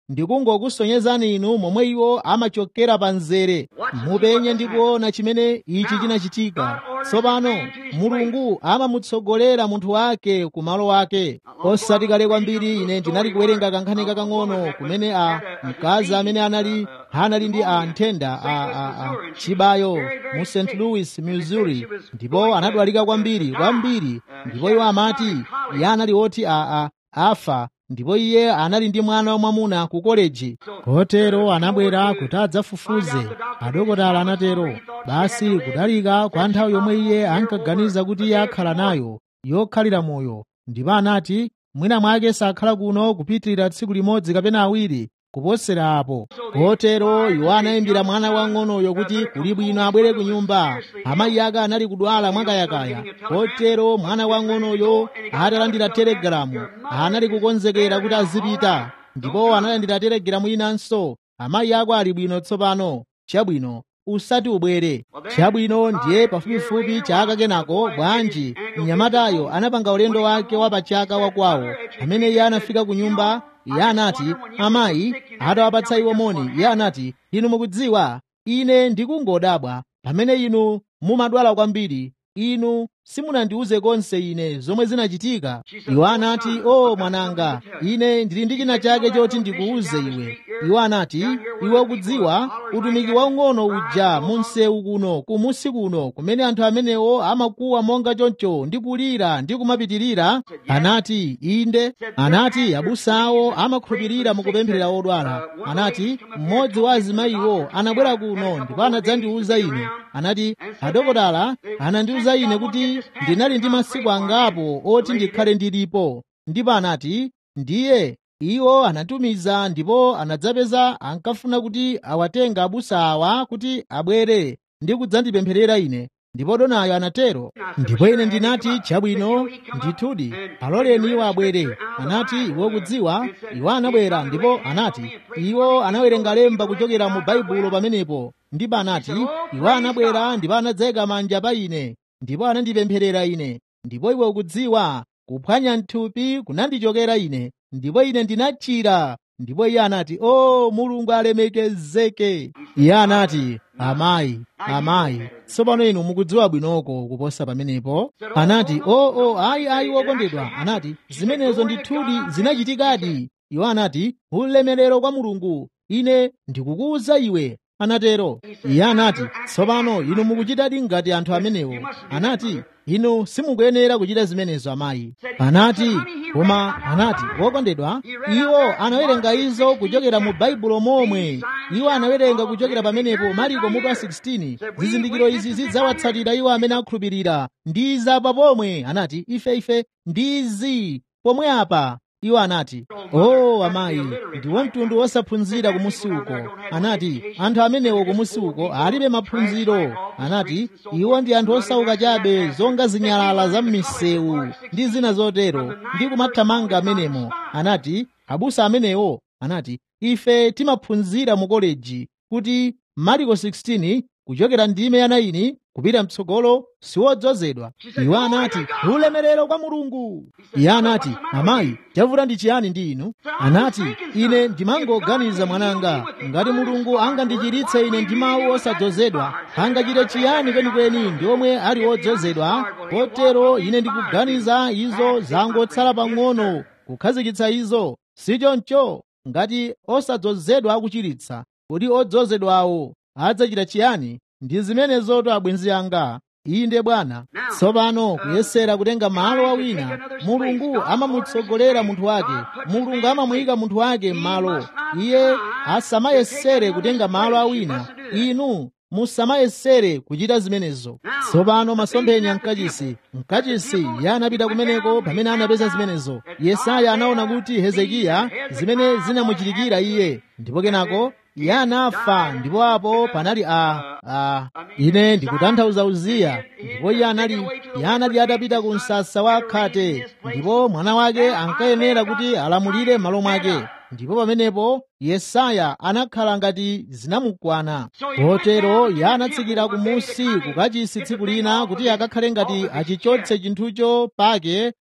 ndikungokusonyezani inu momwe iwo amachokera pa nzere mupenye ndi kuona chimene ichi chinachitika tsopano mulungu amamutsogolera munthu wake ku malo wake osati kale kwambiri ine ndinali kuwerenga kankhani kakang'ono kumene a mkazi amene anali anali ndi a nthenda a, a, a chibayo mu st louis missouri ndipo anadwalika kwambiri kwambiri ndipo iwo amati iye anali oti a, a, afa ndipo iye anali ndi mwana wamwamuna ku koleji kotero anabwera kuti adzafufuze adokotala anatero basi kudalika kwa nthawi yomwe iye ankaganiza kuti iye akhala nayo yokhalira moyo ndipo anati mwina mwake sakhala kuno kupitirira tsiku limodzi kapena awiri kuposera apo kotero iwo anayimbira mwana wang'onoyo kuti kuli bwino abwere ku nyumba amayi ake anali kudwala mwakayakaya kotero mwana wang'onoyo atalandira telegalamu anali kukonzekera kuti azipita ndipo analandira telegalamu inanso amayi ako ali bwino tsopano chabwino usati ubwere chabwino ndiye pafupifupi chaka kenako bwanji mnyamatayo anapanga ulendo wake wa pachaka wakwawo amene iye anafika ku nyumba iye anati amayi atawapatsa iwo moni iye anati inu mukudziwa ine ndikungodabwa pamene inu mumadwala kwambiri inu simunandiuze konse ine zomwe zinachitika iwo anati o mwananga ine ndili ndi china chake choti ndikuuze iwe iwo anati iwe ukudziwa utumiki waung'ono uja mu msewu kuno kumusi kuno kumene anthu amenewo amakuwa monga choncho ndi kulira ndi kumapitirira anati inde anati abusawo amakhulupirira mukupempherera odwala anati mmodzi wa azimayiwo anabwera kuno ndipo anadzandiuza ine anati adokotala anandiuza ine kuti ndinali ndi masiku angapo oti ndikhale ndilipo ndipo anati ndiye iwo anatumiza ndipo anadzapeza ankafuna kuti awatenga abusa awa kuti abwere ndi kudzandipempherera ine ndipo donayo anatero ndipo ine ndinati chabwino ndithudi aloleni iwo abwere anati iwo kudziwa iwo anabwera ndipo anati iwo anawerenga lemba kuchokera mu baibulo pamenepo ndipo anati iwo anabwera ndipo anadzayika manja pa ine ndipo anandipempherera ine ndipo iwe ukudziwa kuphwanya mthupi kunandichokera ine ndipo ine ndinachira ndipo iye anati o mulungu alemekezeke iye anati amayi amayi tsopano inu mukudziwa bwinoko kuposa pamenepo anati o o ayi ayi wokondedwa anati zimenezo ndithudi zinachitikadi iwo anati ulemerero kwa mulungu ine ndikukuwuza iwe anatero iye anati tsopano inu mukuchitadi ngati anthu amenewo anati inu simukuyenera kuchita zimenezo amayi anati koma anati wokondedwa iwo anawerenga izo kuchokera mu baibulo momwe iwo anawerenga kuchokera pamenepo mariko mutu 16 zizindikiro izi zidzawatsatira iwo amene akhulupirira ndi izi apa pomwe anati ife ife ndi izi pomwe apa iwo anati o oh, amayi ndiwo mtundu wosaphunzira kumusi uko anati anthu amenewo kumusi uko alibe maphunziro anati iwo ndi anthu osauka chabe zonga zinyalala za m'misewu ndi zina zotero ndi kumathamanga amenemo anati abusa amenewo anati ife timaphunzira mu koleji kuti mariko 16 kuchokera ndime ya 9 kupita mtsogolo siwodzozedwa iwo anati ulemerero kwa mulungu iye anati amayi chavuta ndi chiyani ndi inu anati ine ndimangoganiza mwananga ngati mulungu angandichiritse ine ndi mawu osadzozedwa angachite chiyani kwenikweni ndi omwe ali odzozedwa kotero ine ndikuganiza izo zangotsala pang'ono kukhazikitsa izo sichoncho ngati osadzozedwa akuchiritsa kuti odzozedwawo adzachita chiyani ndi zimenezoto abwenzi anga inde bwana tsopano kuyesera kutenga malo a wina mulungu amamutsogolera munthu wake mulungu amamuyika munthu wake m'malo iye asamayesere kutenga malo a wina inu musamayesere kuchita zimenezo tsopano masomphenya mkachisi mkachisi iye anapita kumeneko pamene anapeza zimenezo yesaya anaona kuti hezekiya zimene zinamuchitikira iye ndipo kenako iye anafa ndipo apo panali a a ine ndikutanthauza uziya ndipo iye anali iye anali atapita ku msasa wa khate ndipo mwana wake ankayenera kuti alamulire m'malo mwake ndipo pamenepo yesaya anakhala ngati zinamukwana kotero iye anatsikira kumusi kukachisi tsiku lina kuti akakhale ngati achichotse chinthucho pake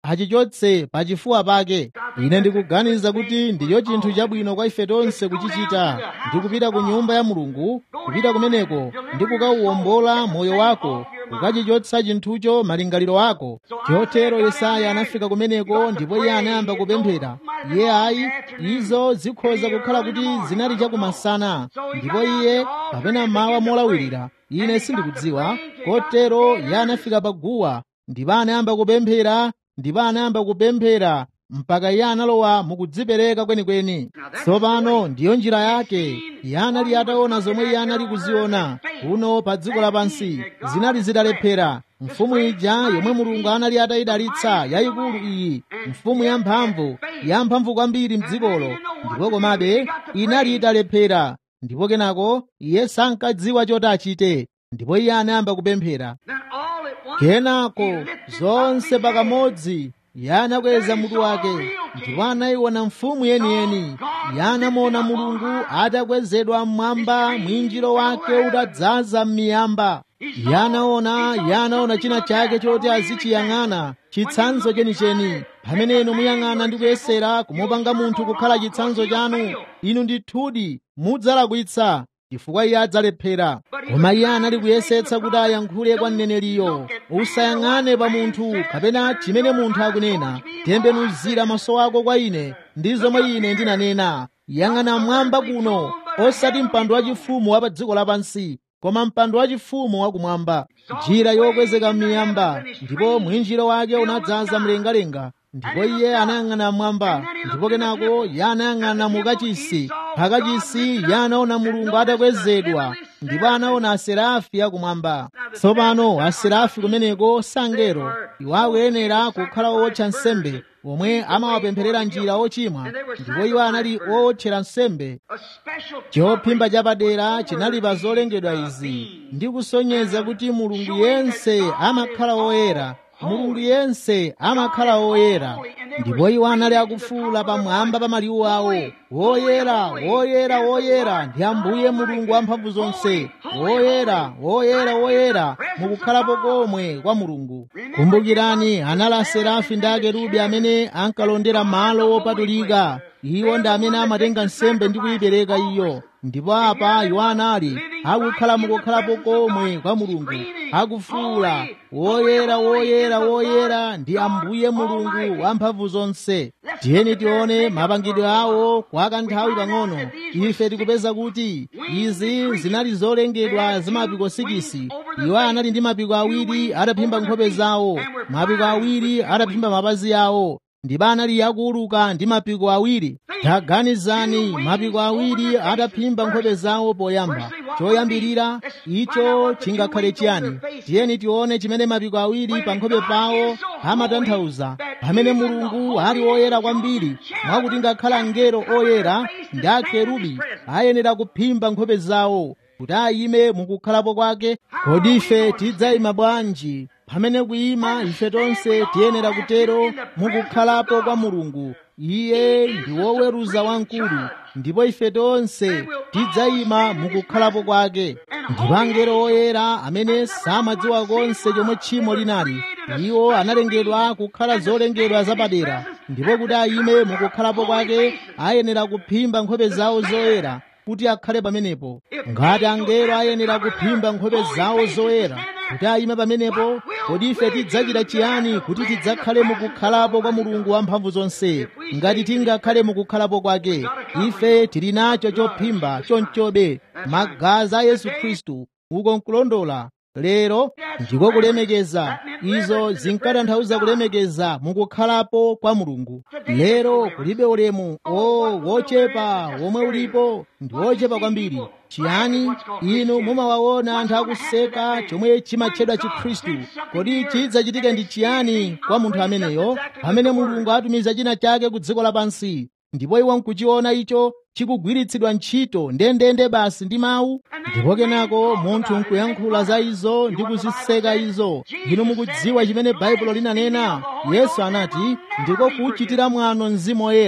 achichotse pachifuwa pake ine ndikuganiza kuti ndicho chinthu chabwino kwa ife tonse kuchichita ndi kupita ku nyumba ya mulungu kupita kumeneko ndi kukauwombola moyo wako kukachichotsa chinthucho malingaliro ako chotero yesaya anafika kumeneko ndipo iye anayamba kupemphera iye ayi izo zikhoza kukhala kuti zinali chakumasana ndipo iye kapena mawa molawirira ine sindikudziwa kotero iye anafika paguwa ndipo anayamba kupemphera ndipo anayamba kupemphera mpaka iye analowa mukudzipereka kwenikweni tsopano ndiyo njira yake iye anali ataona zomwe iye anali kuziona kuno pa dziko lapansi zinali zitalephera mfumu ija yomwe mulungu anali atayidalitsa yayikulu iyi mfumu yamphamvu yamphamvu kwambiri mdzikolo ndipo komabe inali italephera ndipo kenako iye sankadziwa choti achite ndipo iye anayamba kupemphera kenako zonse pakamodzi iye anakweza mutu wake ndipo anayiona mfumu yeniyeni iye anamuona mulungu atakwezedwa mmwamba mwinjiro wake utadzaza m'miyamba iye anaona iye anaona china chake choti azichiyang'ana chitsanzo chenicheni pamene inu muyang'ana ndi kuyesera kumupanga munthu kukhala chitsanzo chanu inu ndithudi mudzalakwitsa chifukwa iye adzalephera koma iye anali kuyesetsa kuti ayankhule kwa mneneriyo usayang'ane pa munthu kapena chimene munthu akunena tembenuzira maso ako kwa ine ndi zomwe ine ndinanena yang'ana mmwamba kuno osati mpando wachifumu wa pa dziko lapansi koma mpando wachifumu wakumwamba njira yokwezeka m'miyamba ndipo mwinjiro wake unadzaza mlengalenga ndipo iye anayang'ana mmwamba ndipo kenako iye anayang'ana mukachisi pakachisi iye anaona mulungu atakwezedwa ndipo anaona aserafi akumwamba tsopano aserafi kumeneko sangero iwo akuyenera kukhala owotcha nsembe omwe amawapempherera njira ochimwa ndipo iwo anali owotchera nsembe chophimba chapadera chinali pa zolengedwa izi ndi kusonyeza kuti mulungu yense amakhala woyera mulungu yense amakhala woyera ndipo iwo anali akufuula pamwamba pa maliwu awo woyera woyera woyera ndi ambuye mulungu wamphamvu zonse woyera woyera woyera mukukhalapo komwe kwa mulungu kumbukirani anali aserafi ndi akerubi amene ankalondera malo wopatulika iwo ndi amene amatenga nsembe ndi kuyipereka iyo ndipo apa iwo anali akukhala mukukhalapo komwe kwa mulungu akufuula woyera woyera woyera ndi ambuye mulungu wamphamvu zonse tiyeni tione mapangidwe awo kwa kanthawi pang'ono ife tikupeza kuti izi zinali zolengedwa za mapiko sikisi iwo anali ndi mapiko awiri ataphimba nkhope zawo mapiko awiri ataphimba mapazi awo ndipo anali akuuluka ndi mapiko awiri taganizani mapiko awiri ataphimba nkhope zawo poyamba choyambirira icho chingakhale chiyani tiyeni tione chimene mapiko awiri pa nkhope pawo amatanthauza pamene mulungu ali woyera kwambiri mwakuti ngakhala angelo oyera ndi akerubi ayenera kuphimba nkhope zawo kuti ayime mukukhalapo kwake kodi ife tidzayima bwanji pamene kuyima ife tonse tiyenera kutero mukukhalapo kwa mulungu iye ndi woweruza wamkulu ndipo ife tonse tidzayima mukukhalapo kwake ndipo angelo oyera amene samadziwa konse chomwe tchimo linali iwo analengedwa kukhala zolengedwa zapadera ndipo kuti ayime mukukhalapo kwake ayenera kuphimba nkhope zawo zoyera kuti akhale pamenepo ngati angelo ayenera kuphimba nkhope zawo zoyera kuti ayime pamenepo kodi ife tidzachita chiyani kuti tidzakhale mukukhalapo kwa mulungu wamphamvu zonse ngati tingakhale mukukhalapo kwake ife tili nacho chophimba chonchobe magazi a yesu khristu uko nkulondola lero ndiko kulemekeza izo zinkatanthauza kulemekeza mukukhalapo kwa mulungu lero kulibe ulemu o wochepa womwe ulipo ndi wochepa kwambiri chiyani inu mumawaona anthu akuseka chomwe chimatchedwa chikhristu kodi chidzachitike ndi chiyani kwa munthu ameneyo pamene mulungu atumiza china chake ku dziko lapansi ndipo iwo nkuchiona icho chikugwiritsidwa ntchito ndendende basi ndi mawu ndipo kenako munthu nkuyankhula za izo ndi kuziseka izo inu mukudziwa chimene baibulo linanena yesu anati ndiko kuchitira mwano mzimu woyera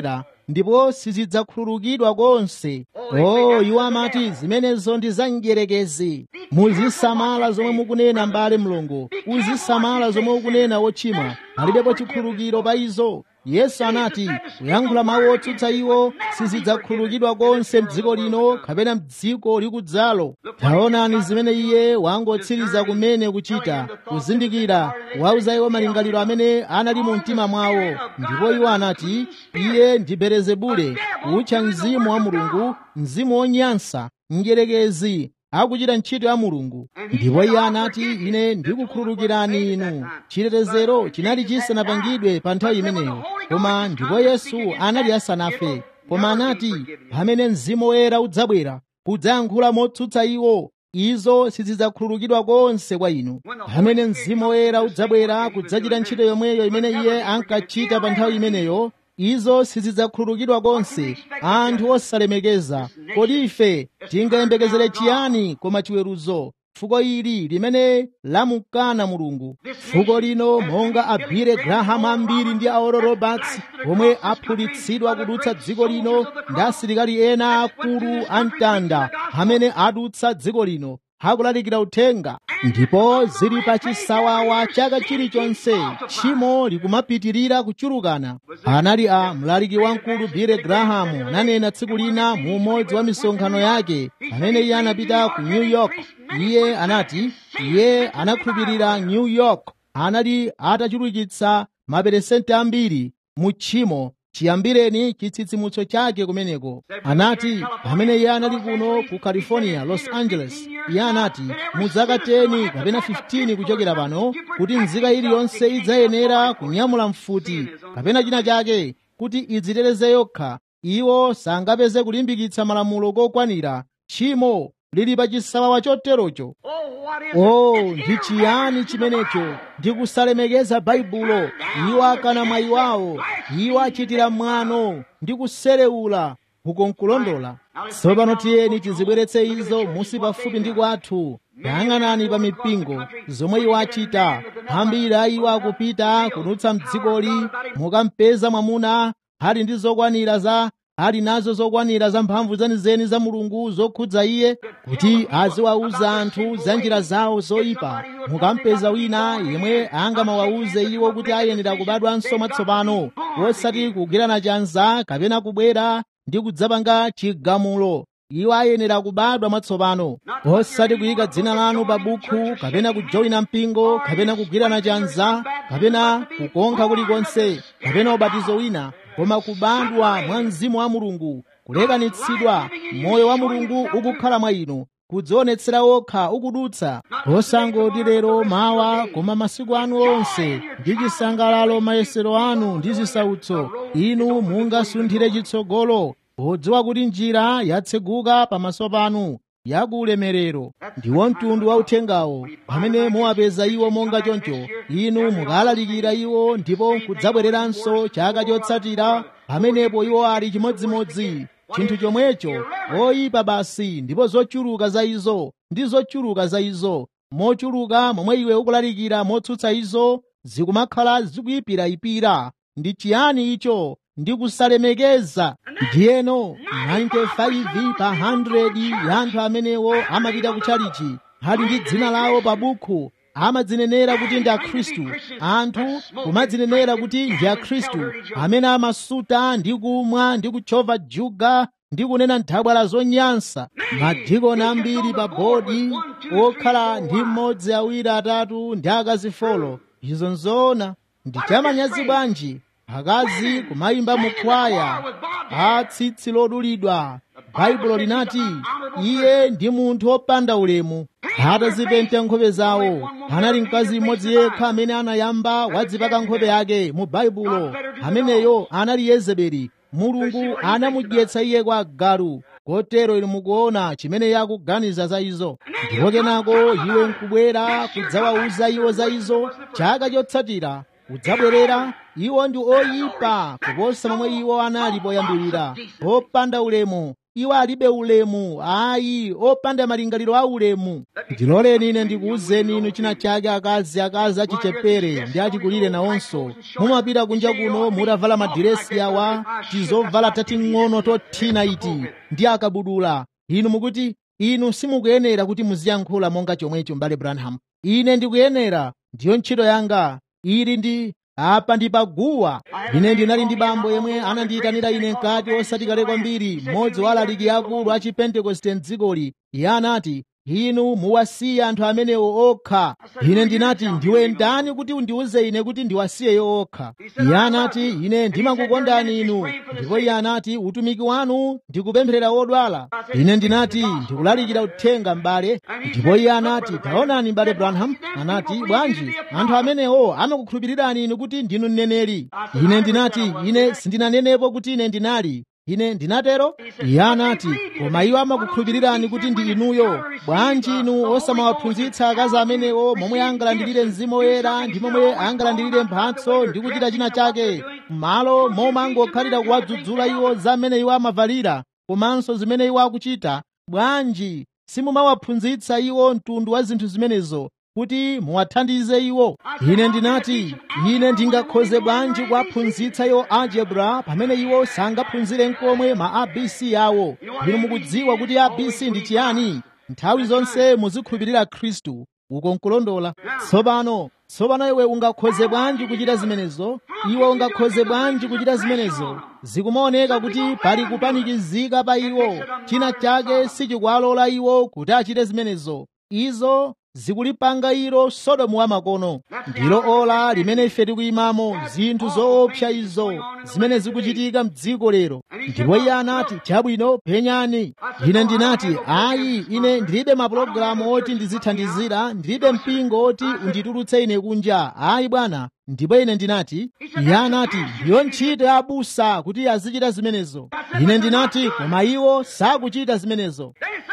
ndipo sizidzakhululukidwa konse o iwo amati zimenezo ndi za mdierekezi muzisamala zomwe mukunena mbale mlongo uzisamala zomwe ukunena wochimwa palibepo chikhululukiro pa izo yesu anati kuyankhula mawu otsutsa iwo sizidzakhululukidwa konse mdziko lino kapena mdziko likudzalo taonani zimene iye wangotsiriza kumene kuchita kuzindikira wauza iwo malingaliro amene anali mu mtima mwawo ndipo iwo anati iye ndi belezebule kutcha mzimu wa mulungu mzimu wonyansa mdierekezi akuchita ntchito ya mulungu ndipo iye anati ine ndikukhululukirani inu chitetezero chinali chisanapangidwe pa nthawi imeneyo koma ndipo yesu anali asanafe koma anati pamene mzimu woyera udzabwera kudzayankhula motsutsa iwo izo sizidzakhululukidwa konse kwa inu pamene mzimu woyera udzabwera kudzachita ntchito yomweyo imene iye ankachita pa nthawi imeneyo izo sizidzakhululukidwa konse anthu osalemekeza kodi ife tingayembekezere chiyani koma chiweruzo fuko ili limene lamukana mulungu fuko lino monga abire grahamu ambiri ndi aoro roberts omwe aphulitsidwa kudutsa dziko lino ndi asilikali ena akulu amtanda amene adutsa dziko lino akulalikira uthenga ndipo zili pa chisawawa chaka chilichonse tchimo likumapitirira kuchulukana anali a mlaliki wamkulu bile grahamu ananena tsiku lina mu umodzi wa misonkhano yake pamene iye anapita ku new york iye anati iye anakhulupirira new york anali atachulukitsa maperesente ambiri mu tchimo chiyambireni chitsitsimutso chake kumeneko anati pamene iye anali kuno ku california los angeles iye anati mu zaka 10 kapena 15 kuchokera pano kuti nzika iliyonse idzayenera kunyamula mfuti kapena china chake kuti idziteteze yokha iwo sangapeze kulimbikitsa malamulo kokwanira tchimo lili pa chisawawa choterocho oh ndi chiyani chimenecho ndi kusalemekeza baibulo iwo akana mwayi wawo iwo achitira mwano ndi kuserewula ukonkulondola tsopano tiyeni tizibweretse izo musi pafupi ndi kwathu yang'anani pa mipingo zomwe iwo achita ambiri a iwo akupita kudutsa mdzikoli mukampeza mwamuna ali ndi zokwanira za ali nazo zokwanira za mphamvu zenizeni za mulungu zokhudza iye kuti aziwauza anthu za njira zawo zoyipa mukampeza wina yemwe angamawauze iwo kuti ayenera kubadwanso mwatsopano wosati kugwirana chanza kapena kubwera ndi kudzapanga chigamulo iwo ayenera kubadwa mwatsopano osati kuyika dzina lanu pa bukhu kapena kujoyina mpingo kapena kugwirana chanza kapena kukonkha kulikonse kapena ubatizo wina koma kubadwa mwa mzimu wa mulungu kulekanitsidwa moyo wa mulungu ukukhala mwa inu kudzionetsera wokha ukudutsa osangoti lero mawa koma masiku anu onse ndi chisangalalo mayesero anu ndi zisautso inu mungasunthire chitsogolo podziwa kuti njira yatseguka pamaso panu yakuulemerero ndiwo mtundu wa uthengawo pamene muwapeza iwo monga choncho inu mukalalikira iwo ndipo kudzabwereranso chaka chotsatira pamenepo iwo ali chimodzimodzi chinthu chomwecho oyipa basi ndipo zochuluka za izo ndi zochuluka za izo mochuluka momwe iwe ukulalikira motsutsa izo zikumakhala zikuyipirayipira ndi chiyani icho ndi kusalemekeza ndiyeno 95 pa 100 ya anthu amenewo amapita kutchalichi ali ndi dzina lawo pa bukhu amadzinenera kuti ndi akhristu anthu kumadzinenera kuti ndi akhristu amene amasuta ndi kumwa ndi kuchova juga ndi kunena nthabwala zonyansa madikoni ambiri pa bodi okhala ndi mmodzi awiri atatu ndi akazi folo izo nzoona ndi chamanyazi bwanji akazi kumayimba mukwaya a tsitsi lodulidwa baibulo linati iye ndi munthu wopanda ulemu atazipenta nkhope zawo anali mkazi mmodzi yekha amene anayamba wadzipaka nkhope yake mu baibulo ameneyo anali yezebeli mulungu anamudyetsa iye kwa galu kotero inu mukuona chimene yakuganiza za izo ndipo kenako iwe nkubwera kudzawauza iwo za izo chaka chotsatira udzabwerera iwo ndi oyipa kuposa momwe iwo anali poyambirira opanda ulemu iwo alibe ulemu ayi opanda malingaliro a ulemu ndiloleni ine ndikuwuzeni inu china chake akazi akazi achichepere ndi achikulire nawonso mumapita kunja kuno mutavala madiresi awa tizovala tating'ono tothina iti ndi akabudula inu mukuti inu simukuyenera kuti muziyankhula monga chomwecho mbale branham ine ndikuyenera ndiyo ntchito yanga ili ndi apa ndi paguwa ine ndinali ndi bambo yemwe anandiyitanira ine mkati osati kale kwambiri mmodzi wa alaliki akulu a chipentekoste mdzikoli iye anati inu muwasiye anthu amenewo okha ine ndinati ndiwe ndani kuti undiwuze ine kuti ndiwasiyeyo okha iye anati ine ndimakukondani inu ndipo iye anati utumiki wanu ndikupempherera odwala ine ndinati ndikulalikira uthenga m'bale ndipo iye anati taonani m'bale branham anati bwanji anthu amenewo amakukhulupirirani inu kuti ndinu mneneri ine ndinati ine sindinanenepo kuti ine ndinali ine ndinatero iye anati koma iwo amakukhulupirirani kuti ndi inuyo bwanji inu osamawaphunzitsa akazi amenewo momwe angalandilire mzimu woyera ndi momwe angalandilire mphatso ndi kuchita china chake m'malo momwe angokhalira kuwadzudzula iwo za mmene iwo amavalira komanso zimene iwo akuchita bwanji simumawaphunzitsa iwo mtundu wa zinthu zimenezo kuti muwathandize iwo ine ndinati ine ndingakhoze bwanji kuwaphunzitsa iwo algebra pamene iwo sangaphunzire nkomwe ma abc awo inu mukudziwa kuti abc ndi chiyani nthawi zonse muzikhulupirira khristu uko nkulondola tsopano tsopano iwe ungakhoze bwanji kuchita zimenezo iwe ungakhoze bwanji kuchita zimenezo zikumaoneka kuti pali kupanikizika pa iwo china chake sichikuwalola iwo kuti achite zimenezo izo zikulipanga ilo sodomu wamakono ndilo ola limene ife tikuyimamo zinthu zoopsa izo zimene zikuchitika mdziko lero ndipo iye anati chabwino penyani ine ndinati ayi ine ndilibe mapulogalamu oti ndizithandizira ndilibe mpingo oti unditulutse ine kunja ayi bwana ndipo ine ndinati iye anati ndiyo ntchito ya abusa kuti azichita zimenezo ine ndinati koma iwo sakuchita zimenezo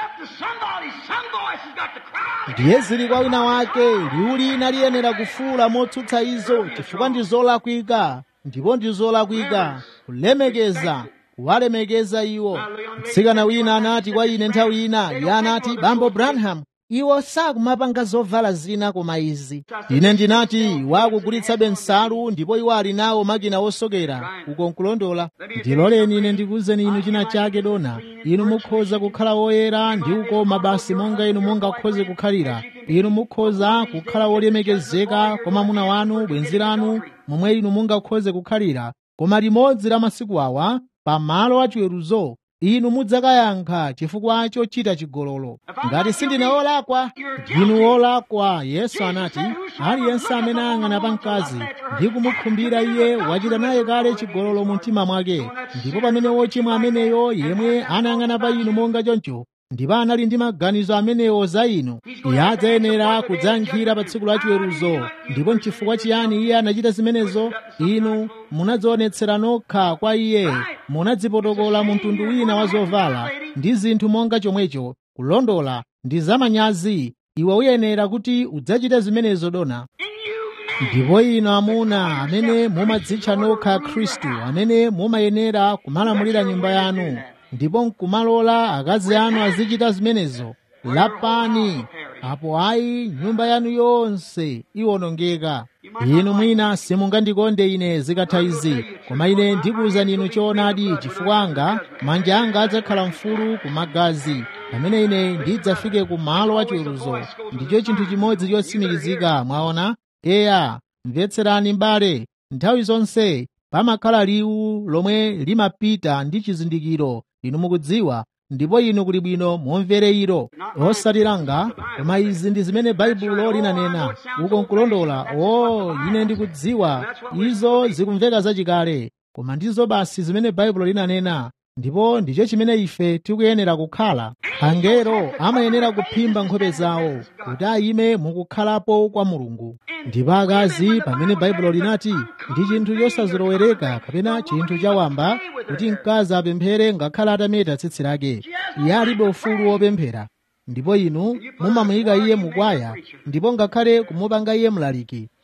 ndiye zili kwa wina wake liwu lina liyenera kufuula motsutsa izo chifukwa ndi zolakwika ndipo ndi zolakwika kulemekeza kuwalemekeza iwo mtsikana wina anati kwa ine nthawi ina iye anati bambo branham iwo sakumapanga zovala zina koma izi ine ndinati wakugulitsabe nsalu ndipo iwo ali nawo makina osokera uko nkulondola ndiloleni ine ndikuwuzeni inu china chake dona inu mukhoza kukhala woyera ndi ukoma basi monga inu mungakhoze kukhalira inu mukhoza kukhala wolemekezeka kwa mwamuna wanu bwenzi lanu momwe inu mungakhoze kukhalira koma limodzi la masiku awa pamalo achiweruzo inu mudzakayankha chifukwa chochita chigololo ngati sindine wolakwa ndinu wolakwa yesu anati aliyense amene ayang'ana pa mkazi ndi kumukhumbira iye wachita naye kale chigololo mu mtima mwake ndipo pamene wochimwa ameneyo yemwe anayang'ana pa inu monga choncho ndipo anali ndi maganizo amenewo za inu iye adzayenera kudzayankhira pa tsiku la chiweruzo ndipo nchifukwa chiyani iye anachita zimenezo inu munadzionetsera nokha kwa iye munadzipotokola mu mtundu wina wa zovala ndi zinthu monga chomwecho kulondola ndi zamanyazi iwe uyenera kuti udzachite zimenezo dona ndipo inu amuna amene mumadzitcha nokha khristu amene mumayenera kumalamulira nyumba yanu ndipo nkumalola akazi anu azichita zimenezo lapani apo ayi nyumba yanu yonse iwonongeka inu mwina simungandikonde ine zikatha izi koma ine ndikuwuzani inu choonadi chifukwa anga manja anga adzakhala mfulu ku magazi pamene ine ndidzafike ku malo achiweruzo ndicho chinthu chimodzi chotsimikizika mwaona eya mvetserani m'bale nthawi zonse pamakhala liwu lomwe limapita ndi chizindikiro inu mukudziwa ndipo inu kuli bwino mumvere ilo osati langa koma izi ndi zimene baibulo linanena uko nkulondola o ine ndikudziwa izo zikumveka zachikale koma ndizo basi zimene baibulo linanena ndipo ndicho chimene ife tikuyenera kukhala angelo amayenera kuphimba nkhope zawo kuti ayime mukukhalapo kwa mulungu ndipo akazi pamene baibulo linati ndi chinthu chosazilowereka kapena chinthu chawamba kuti mkazi apemphere ngakhale atameta tsitsi lake iye alibe ufulu wopemphera ndipo inu mumamuyika iye mukwaya ndipo ngakhale kumupanga iye mlaliki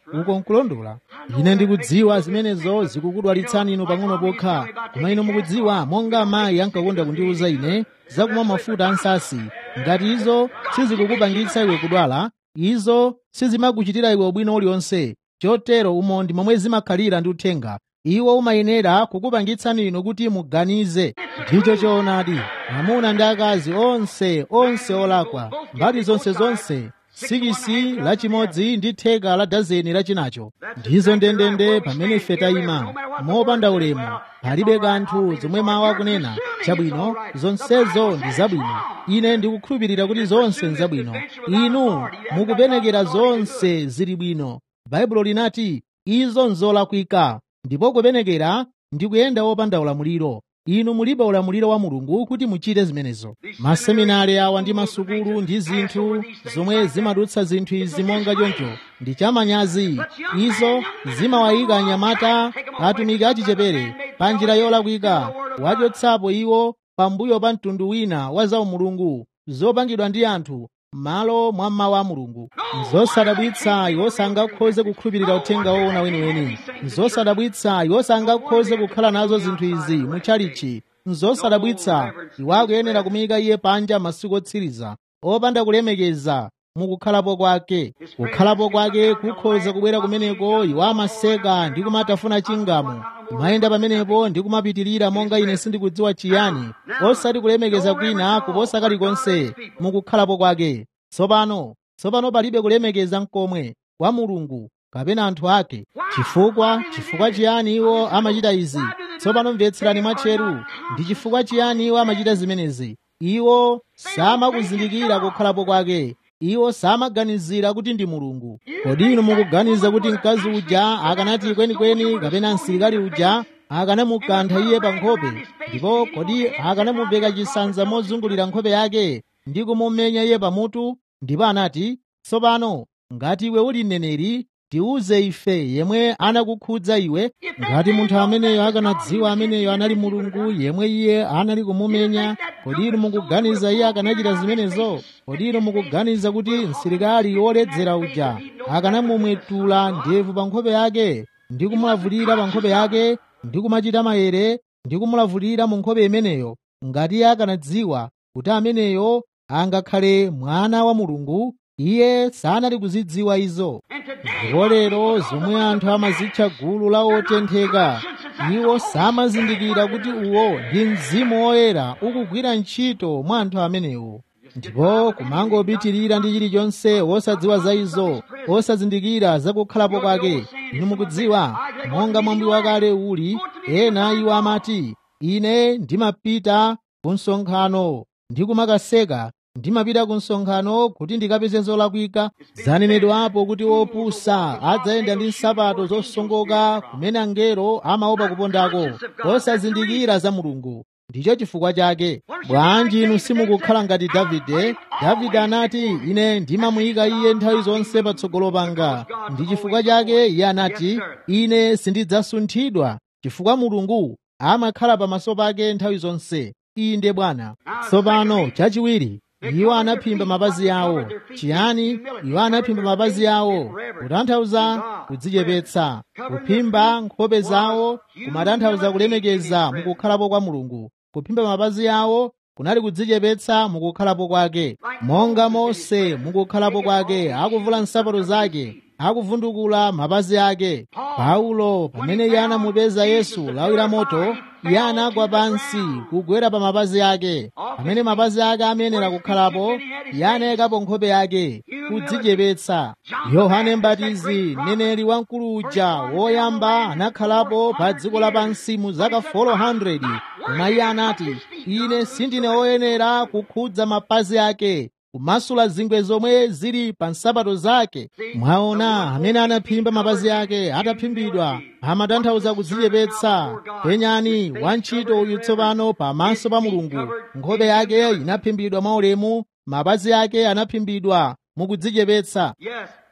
uko nkulondola ine ndikudziwa zimenezo zikukudwalitsani inu pang'ono pokha koma inu mukudziwa monga amayi ankakonda kundiwuza ine zakumwa mafuta ansasi ngati izo sizikukupangitsa iwe kudwala izo sizimakuchitira iwe ubwino uliwonse chotero umo ndi momwe zimakhalira ndi uthenga iwo umayenera kukupangitsani inu kuti muganize ndicho choonadi amuna ndi akazi onse onse olakwa mbali zonse zonse sikisi lachimodzi ndi theka la dazeni lachinacho ndizo ndendende pamene ife tayima mopanda ulemu palibe kanthu zomwe mawu akunena chabwino zonsezo ndi zabwino ine ndikukhulupirira kuti zonse ndi zabwino inu mukupenekera zonse zili bwino baibulo linati izo nzolakwika ndipo kupenekera ndi kuyenda wopanda ulamuliro inu mulibe ulamuliro wa mulungu kuti muchite zimenezo maseminari awa ndi masukulu ndi zinthu zomwe zimadutsa zinthu izi monga choncho ndi chamanyazi izo zimawayika anyamata atumiki achichepere pa njira yolakwika wachotsapo iwo pambuyo pa mtundu wina wa zaumulungu zopangidwa ndi anthu m'malo mwa mawu a mulungu nzosadabwitsa iwo sangakhoze kukhulupirira uthenga woona weniweni nzosadabwitsa iwo sangakhoze kukhala nazo zinthu izi mutchalichi nzosadabwitsa iwo akuyenera kumuyika iye panja masiku otsiriza opanda kulemekeza mukukhalapo kwake kukhalapo kwake kukhoza kubwera kumeneko iwo amaseka ndi kumatafuna chingamo kumayenda pamenepo ndi kumapitirira monga ine sindikudziwa chiyani osati kulemekeza kwina kuposa kalikonse mukukhalapo kwake tsopano tsopano palibe kulemekeza mkomwe kwa mulungu kapena anthu ake chifukwa chifukwa chiyani iwo amachita izi tsopano mvetserani mwatcheru ndi chifukwa chiyani iwo amachita zimenezi iwo samakuzindikira kukhalapo kwake iwo samaganizira kuti ndi mulungu kodi inu mukuganiza kuti mkazi uja akanati kwenikweni kapena msilikali uja akanamukantha iye pa nkhope ndipo kodi akanamuveka chisanza mozungulira nkhope yake ndi kumumenya iye pamutu ndipo anati tsopano ngati iwe uli mneneri tiuze ife yemwe anakukhudza iwe ngati munthu ameneyo akanadziwa ameneyo anali mulungu yemwe iye anali kumumenya kodi inu mukuganiza iye akanachita zimenezo kodi inu mukuganiza kuti msilikali woledzera uja akanamumwetula ndevu pa nkhope yake ndi kumulavulira pa nkhope yake ndi kumachita mayere ndi kumulavulira mu nkhope imeneyo ngati iye akanadziwa kuti ameneyo angakhale mwana wa mulungu iye sanali kuzidziwa izo ndipo lero zomwe anthu amazitcha gulu la otentheka iwo samazindikira kuti uwo ndi mzimu woyera ukugwira ntchito mwa anthu amenewo ndipo kumangopitirira ndi chilichonse wosadziwa za izo osazindikira zakukhalapo kwake inu mukudziwa monga mwambi wakale uli ena iwo amati ine ndimapita ku msonkhano ndi kumakaseka ndimapita ku msonkhano kuti ndikapeze zolakwika zanenedwapo kuti wopusa adzayenda ndi nsapato zosongoka kumene angelo amaopa kupondako osazindikira za mulungu ndicho chifukwa chake bwanji inu simukukhala ngati davide davide anati ine ndimamuyika iye nthawi zonse patsogolo panga ndi chifukwa chake iye anati ine sindidzasunthidwa chifukwa mulungu amakhala pamaso pake nthawi zonse inde bwana tsopano chachiwiri iwo anaphimba mapazi awo chiyani iwo anaphimba mapazi awo kutanthauza kudzichepetsa kuphimba nkhope zawo kumatanthauza kulemekeza mukukhalapo kwa mulungu kuphimba mapazi awo kunali kudzichepetsa mukukhalapo kwake monga mose mukukhalapo kwake akuvula nsapato zake akuvundukula mapazi ake paulo pamene iye anamupeza yesu lawi la moto iye anagwa pansi kugwera pa mapazi ake pamene mapazi ake amenera kukhalapo iye anayikapo nkhope yake kudzichepetsa yohane mbatizi mneneri wamkulu uja woyamba anakhalapo pa dziko lapansi mu zaka 400 koma iye anati ine sindine woyenera kukhudza mapazi ake kumasula zingwe zomwe zili pa nsapato zake mwaona amene anaphimba mapazi ake ataphimbidwa amatanthauza kudzichepetsa penyani wantchito uyu tsopano pamaso pa mulungu nkhope yake inaphimbidwa mwaulemu mapazi ake anaphimbidwa mukudzichepetsa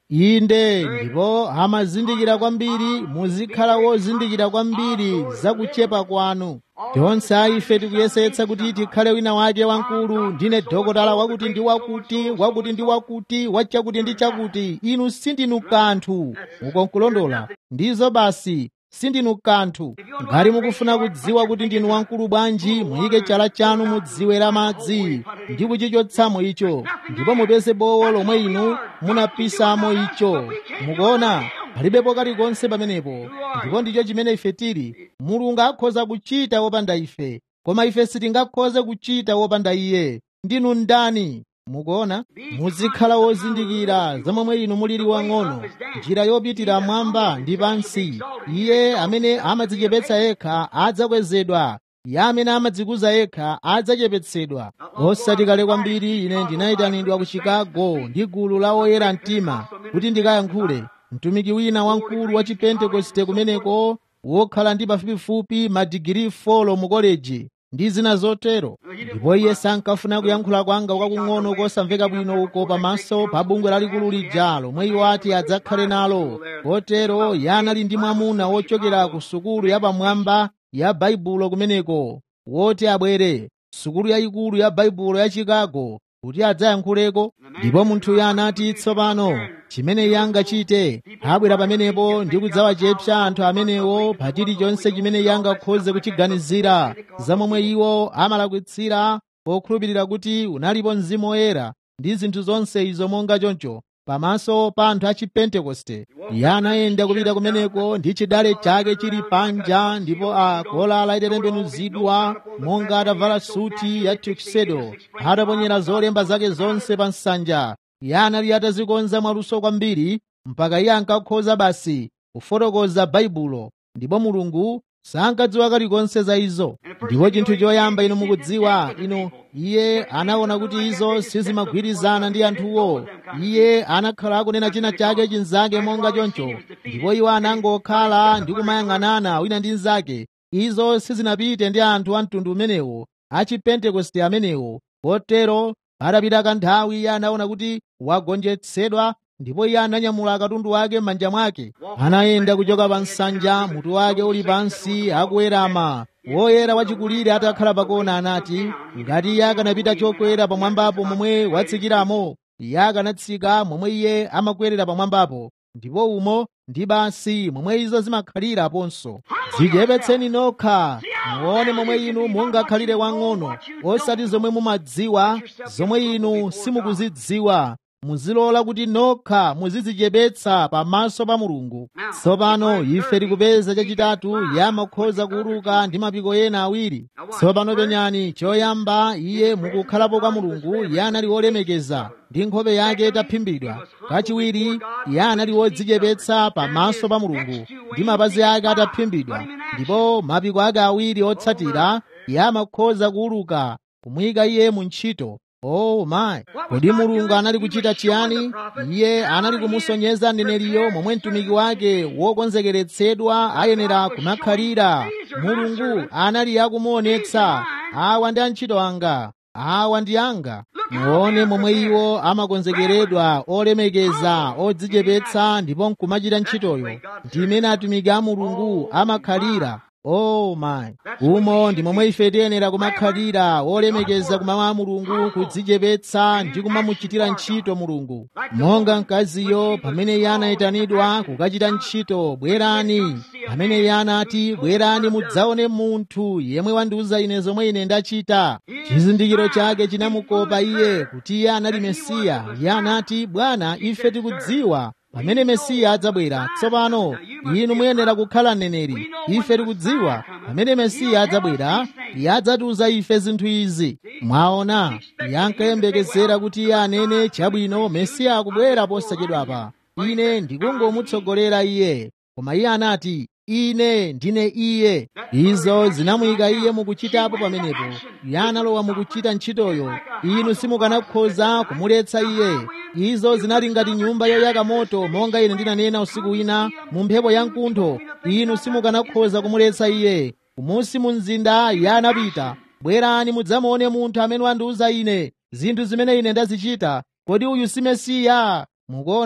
inde ndipo amazindikira kwambiri muzikhala wozindikira kwambiri zakuchepa kwanu tonse ife tikuyesetsa kuti tikhale wina wake wamkulu ndine dokotala wakuti ndi wakuti wakuti ndi wakuti wachakuti ndi chakuti inu sindinu kanthu mukonkulondola ndizo basi sindinu kanthu ngati mukufuna kudziwa kuti ndinu wamkulu bwanji muyike chala chanu mudziwe la madzi ndi kuchichotsamo icho ndipo mupeze bowo lomwe inu munapisamo icho mukuona palibepo kalikonse pamenepo ndipo ndicho chimene ife tili mulungu akhoza kuchita wopanda ife koma ife sitingakhoze kuchita wopanda iye ndinu ndani mukuona muzikhala wozindikira za momwe inu mulili wang'ono njira yopitira mwamba ndi pansi iye amene amadzichepetsa yekha adzakwezedwa iye amene amadzikuza yekha adzachepetsedwa osati kale kwambiri ine ndinayitanidwa ku chicago ndi gulu la oyera mtima kuti ndikayankhule mtumiki wina wamkulu wa chipentekoste kumeneko wokhala ndi pafupifupi madigiri 4 mu koleji ndi zina zotero ndipo iye sankafuna kuyankhula kwanga kwakung'ono kosamveka bwino uko pamaso pa bungwe lalikulu lija lomwe iwo ati adzakhale nalo kotero iye anali ndi mwamuna wochokera ku sukulu yapamwamba ya baibulo kumeneko woti abwere sukulu yayikulu ya baibulo ya chicago kuti adzayankhuleko ndipo munthuyo anati tsopano chimene iye angachite abwera pamenepo ndi kudzawachepsa anthu amenewo pa chilichonse chimene iye angakhoze kuchiganizira za momwe iwo amalakwitsira pokhulupirira kuti unalipo mzimu woyera ndi zinthu zonse izo monga choncho pamaso pa anthu a chipentekoste iye anayenda kupita kumeneko ndi chidale chake chili panja ndipo a kolala itatembenuzidwa monga atavala suti ya tuxedo ataponyera zolemba zake zonse pa nsanja iye anali atazikonza mwaluso kwambiri mpaka iye ankakhoza basi kufotokoza baibulo ndipo mulungu sankadziwa kalikonse za izo ndipo chinthu choyamba inu mukudziwa inu iye anaona kuti izo sizimagwirizana ndi anthuwo iye anakhala akunena china chake chinzake monga choncho ndipo iwo anangokhala ndi kumayang'anana wina ndi mnzake izo sizinapite ndi anthu a mtundu umenewo a chipentekoste amenewo kotero patapita kanthawi iye anaona kuti wagonjetsedwa ndipo iye ananyamula katundu wake m'manja mwake anayenda kuchoka pa nsanja mutu wake uli pansi akuwerama woyera wachikulire atakhala pakona anati ngati iye akanapita chokwera pamwambapo momwe watsikiramo iye akanatsika momwe iye amakwerera pamwambapo ndipo umo ndi basi momwe izo zimakhaliraponso dzichepetseni nokha muone momwe inu mungakhalire wang'ono osati zomwe mumadziwa zomwe inu simukuzidziwa muzilola kuti nokha muzidzichepetsa pamaso pa mulungu tsopano ife tikupeza chachitatu iye amakhoza kuuluka ndi mapiko ena awiri tsopano penyani choyamba iye mukukhalapo kwa mulungu iye anali wolemekeza ndi nkhope yake itaphimbidwa kachiwiri iye anali wodzichepetsa pamaso pa mulungu ndi mapazi ake ataphimbidwa ndipo mapiko ake awiri otsatira iye amakhoza kuuluka kumuyika iye mu ntchito Oh my kodi mulungu anali kuchita chiyani iye anali kumusonyeza mneneriyo momwe mtumiki wake wokonzekeretsedwa ayenera kumakhalira mulungu anali akumuonetsa awa ndi antchito anga awa ndi anga muone momwe iwo amakonzekeredwa olemekeza odzichepetsa ndipo nkumachita ntchitoyo ndi imene atumiki a mulungu amakhalira oh my umo ndi momwe ife tiyenera kumakhalira wolemekeza kumawu a mulungu kudzichepetsa ndi kumamuchitira ntchito mulungu monga mkaziyo pamene iye anayitanidwa kukachita ntchito bwerani pamene iye anati bwerani mudzaone munthu yemwe wandiuza ine zomwe ine ndachita chizindikiro chake chinamukopa iye kuti iye anali mesiya iye anati bwana ife tikudziwa pamene mesiya adzabwera tsopano inu muyenera kukhala mneneri ife tikudziwa pamene mesiya adzabwera iye adzatiuza ife zinthu izi mwaona iye ankayembekezera kuti iye anene chabwino mesiya akubwera posachedwapa ine ndikungomutsogolera iye koma iye anati ine ndine iye izo zinamuyika iye mukuchitapo pamenepo iye analowa mukuchita ntchitoyo inu simukanakhoza kumuletsa iye izo zinali ngati nyumba yoyaka moto monga ine ndinanena usiku wina mu mphepo ya mkuntho inu simukanakhoza kumuletsa iye kumusi mu mzinda iye anapita bwerani mudzamuone munthu amene wandiuza ine zinthu zimene ine ndazichita kodi uyu si mesiya mukuona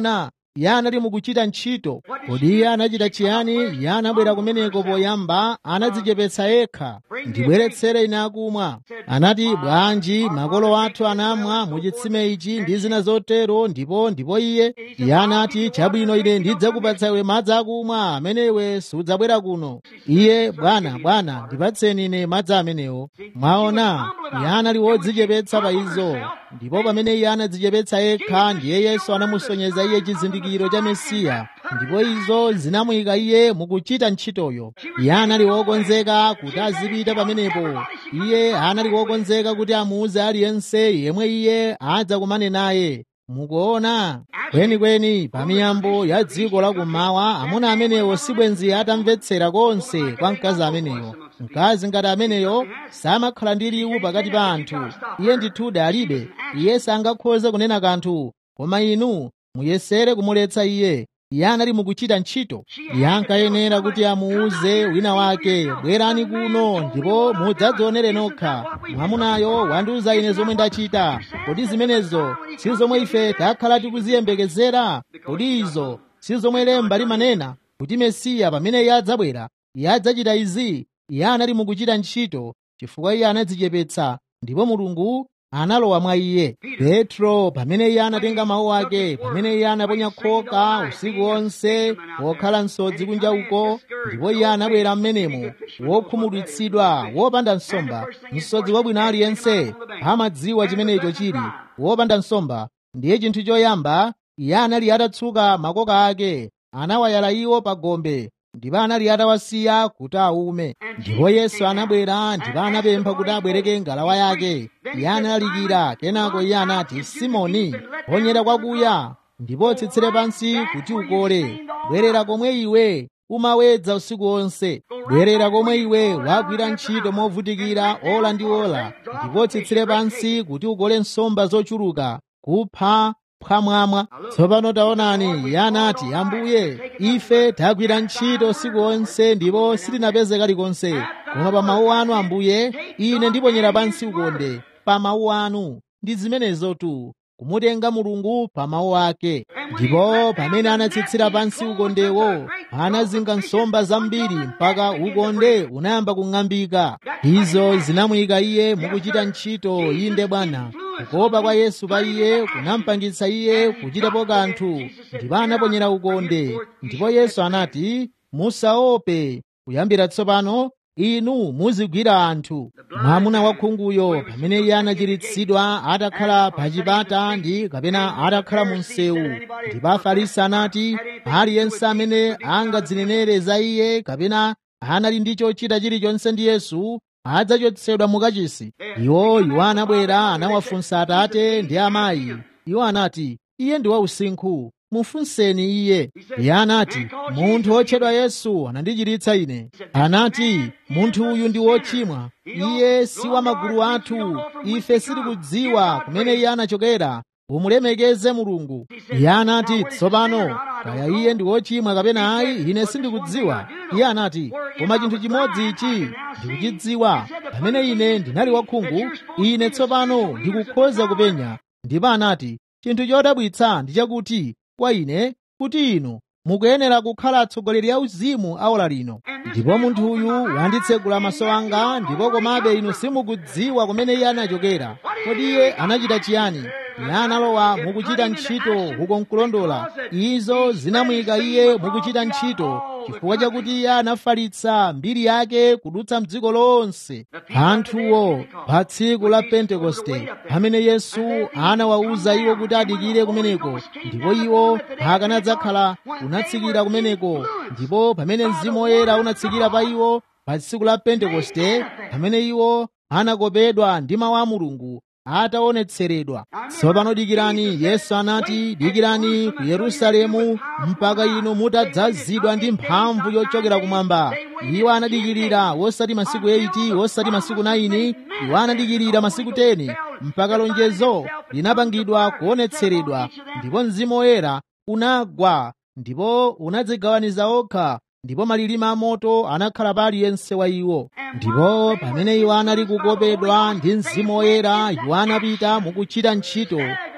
iye anali mukuchita ntchito kodi iye anachita chiyani iye anabwera kumeneko poyamba anadzichepetsa yekha ndibweretsere ine akumwa anati bwanji makolo athu anamwa muchitsime ichi ndi zina zotero ndipo ndipo iye iye anati chabwino ine ndidzakupatsa iwe madzi akumwa amene iwe sudzabwera kuno iye bwana bwana ndipatseni ine madzi amenewo mwaona iye anali wodzichepetsa pa izo ndipo pamene iye anadzichepetsa yekha ndiye yesu anamusonyeza iye chizindikiro cha mesiya ndipo izo zinamuyika iye mukuchita ntchitoyo iye anali wokonzeka kuti azipita pamenepo iye anali wokonzeka kuti amuuze aliyense yemwe iye adzakumane naye mukuona kwenikweni pa miyambo ya dziko lakummawa amuna amenewo sibwenzi atamvetsera konse kwa mkazi ameneyo mkazi ngati ameneyo samakhala ndi liwu pakati pa anthu iye ndithudi alibe iye sangakhoze kunena kanthu koma inu muyesere kumuletsa iye iye anali mukuchita ntchito iye ankayenera kuti amuuze wina wake bwerani kuno ndipo mudzadzionere nokha mwamunayo wandiuza ine zomwe ndachita kodi zimenezo si zomwe ife takhala tikuziyembekezera kodi izo si zomwe lemba limanena kuti mesiya pamene iye adzabwera iye adzachita izi iye anali mukuchita ntchito chifukwa iye anadzichepetsa ndipo mulungu analowa mwa iye petro pamene iye anatenga mawu ake pamene iye anaponya khoka usiku wonse wokhala msodzi kunja uko ndipo iye anabwera mmenemo wokhumudwitsidwa wopanda nsomba msodzi wabwino aliyense amadziwa chimenecho chili wopanda nsomba ndiye chinthu choyamba iye anali atatsuka makoka ake anawayala iwo pa gombe ndipo anali atawasiya kuti aume ndipo yesu anabwera ndipo anapempha kuti abwereke ngalawa yake iye analalikira kenako iye anati simoni ponyera kwakuya ndipo tsitsire pansi kuti ukole bwerera komwe iwe umawedza usiku wonse bwerera komwe iwe wagwira ntchito movutikira ola ndi ola ndipo tsitsire pansi kuti ukole nsomba zochuluka kupha phwamwamwa tsopano taonani iye anati ambuye ife tagwira ntchito usiku wonse ndipo sitinapeze kalikonse koma pa mawu anu ambuye ine ndiponyera pansi ukonde pa mawu anu ndi zimenezotu kumutenga mulungu pa mawu ake ndipo pamene anatsitsira pansi ukondewo anazinga nsomba zambiri mpaka ukonde unayamba kung'ambika izo zinamuyika iye mukuchita ntchito inde bwana kukopa kwa yesu pa iye kunampangitsa iye kuchitapo kanthu ndipo anaponyera ukonde ndipo yesu anati musaope kuyambira tsopano inu muzigwira anthu mwamuna wakhunguyo pamene iye anachiritsidwa atakhala pa chipata ndi kapena atakhala mu msewu ndipo afarisi anati aliyense amene angadzinenere za iye kapena anali ndi chochita chilichonse ndi yesu adzachotsedwa mukachisi iwo iwo anabwera anawafunsa atate ndi amayi iwo anati iye ndi wausinkhu mufunseni iye iye anati munthu wotchedwa yesu anandichiritsa ine anati munthu uyu ndi wochimwa iye si wa magulu athu ife sitikudziwa kumene iye anachokera umulemekeze mulungu iye anati tsopano kaya iye ndi wochimwa kapena ayi ine sindikudziwa iye anati koma chinthu chimodzi ichi ndikuchidziwa pamene ine ndinali wakhungu ine tsopano ndikukhoza kupenya ndipo anati chinthu chodabwitsa ndi chakuti kwa ine kuti inu mukuyenera kukhala atsogoleri a uzimu aola lino ndipo munthu uyu wanditsegula maso anga ndipo komabe inu simukudziwa kumene iye anachokera kodi iye anachita chiyani iye analowa mukuchita ntchito uko nkulondola izo zinamuyika iye mukuchita ntchito chifukwa chakuti iye anafalitsa mbiri yake kudutsa mdziko lonse anthuwo pa tsiku la pentekoste pamene yesu anawawuza iwo kuti adikire kumeneko ndipo iwo akanadzakhala unatsikira kumeneko ndipo pamene mzimu woyera unatsikira pa iwo pa tsiku la pentekoste pamene iwo anakopedwa ndi mawu a mulungu ataonetseredwa tsopano dikirani yesu anati dikirani ku yerusalemu mpaka inu mutadzazidwa ndi mphamvu yochokera kumwamba iwo anadikirira wosati masiku 8 wosati masiku 9 iwo anadikirira masiku 10 mpaka lonjezo linapangidwa kuonetseredwa ndipo mzimu woyera unagwa ndipo unadzigawaniza okha ndipo malilime amoto anakhala pa aliyense wa iwo ndipo pamene iwo anali kukopedwa ndi mzimu woyera iwo anapita mukuchita ntchito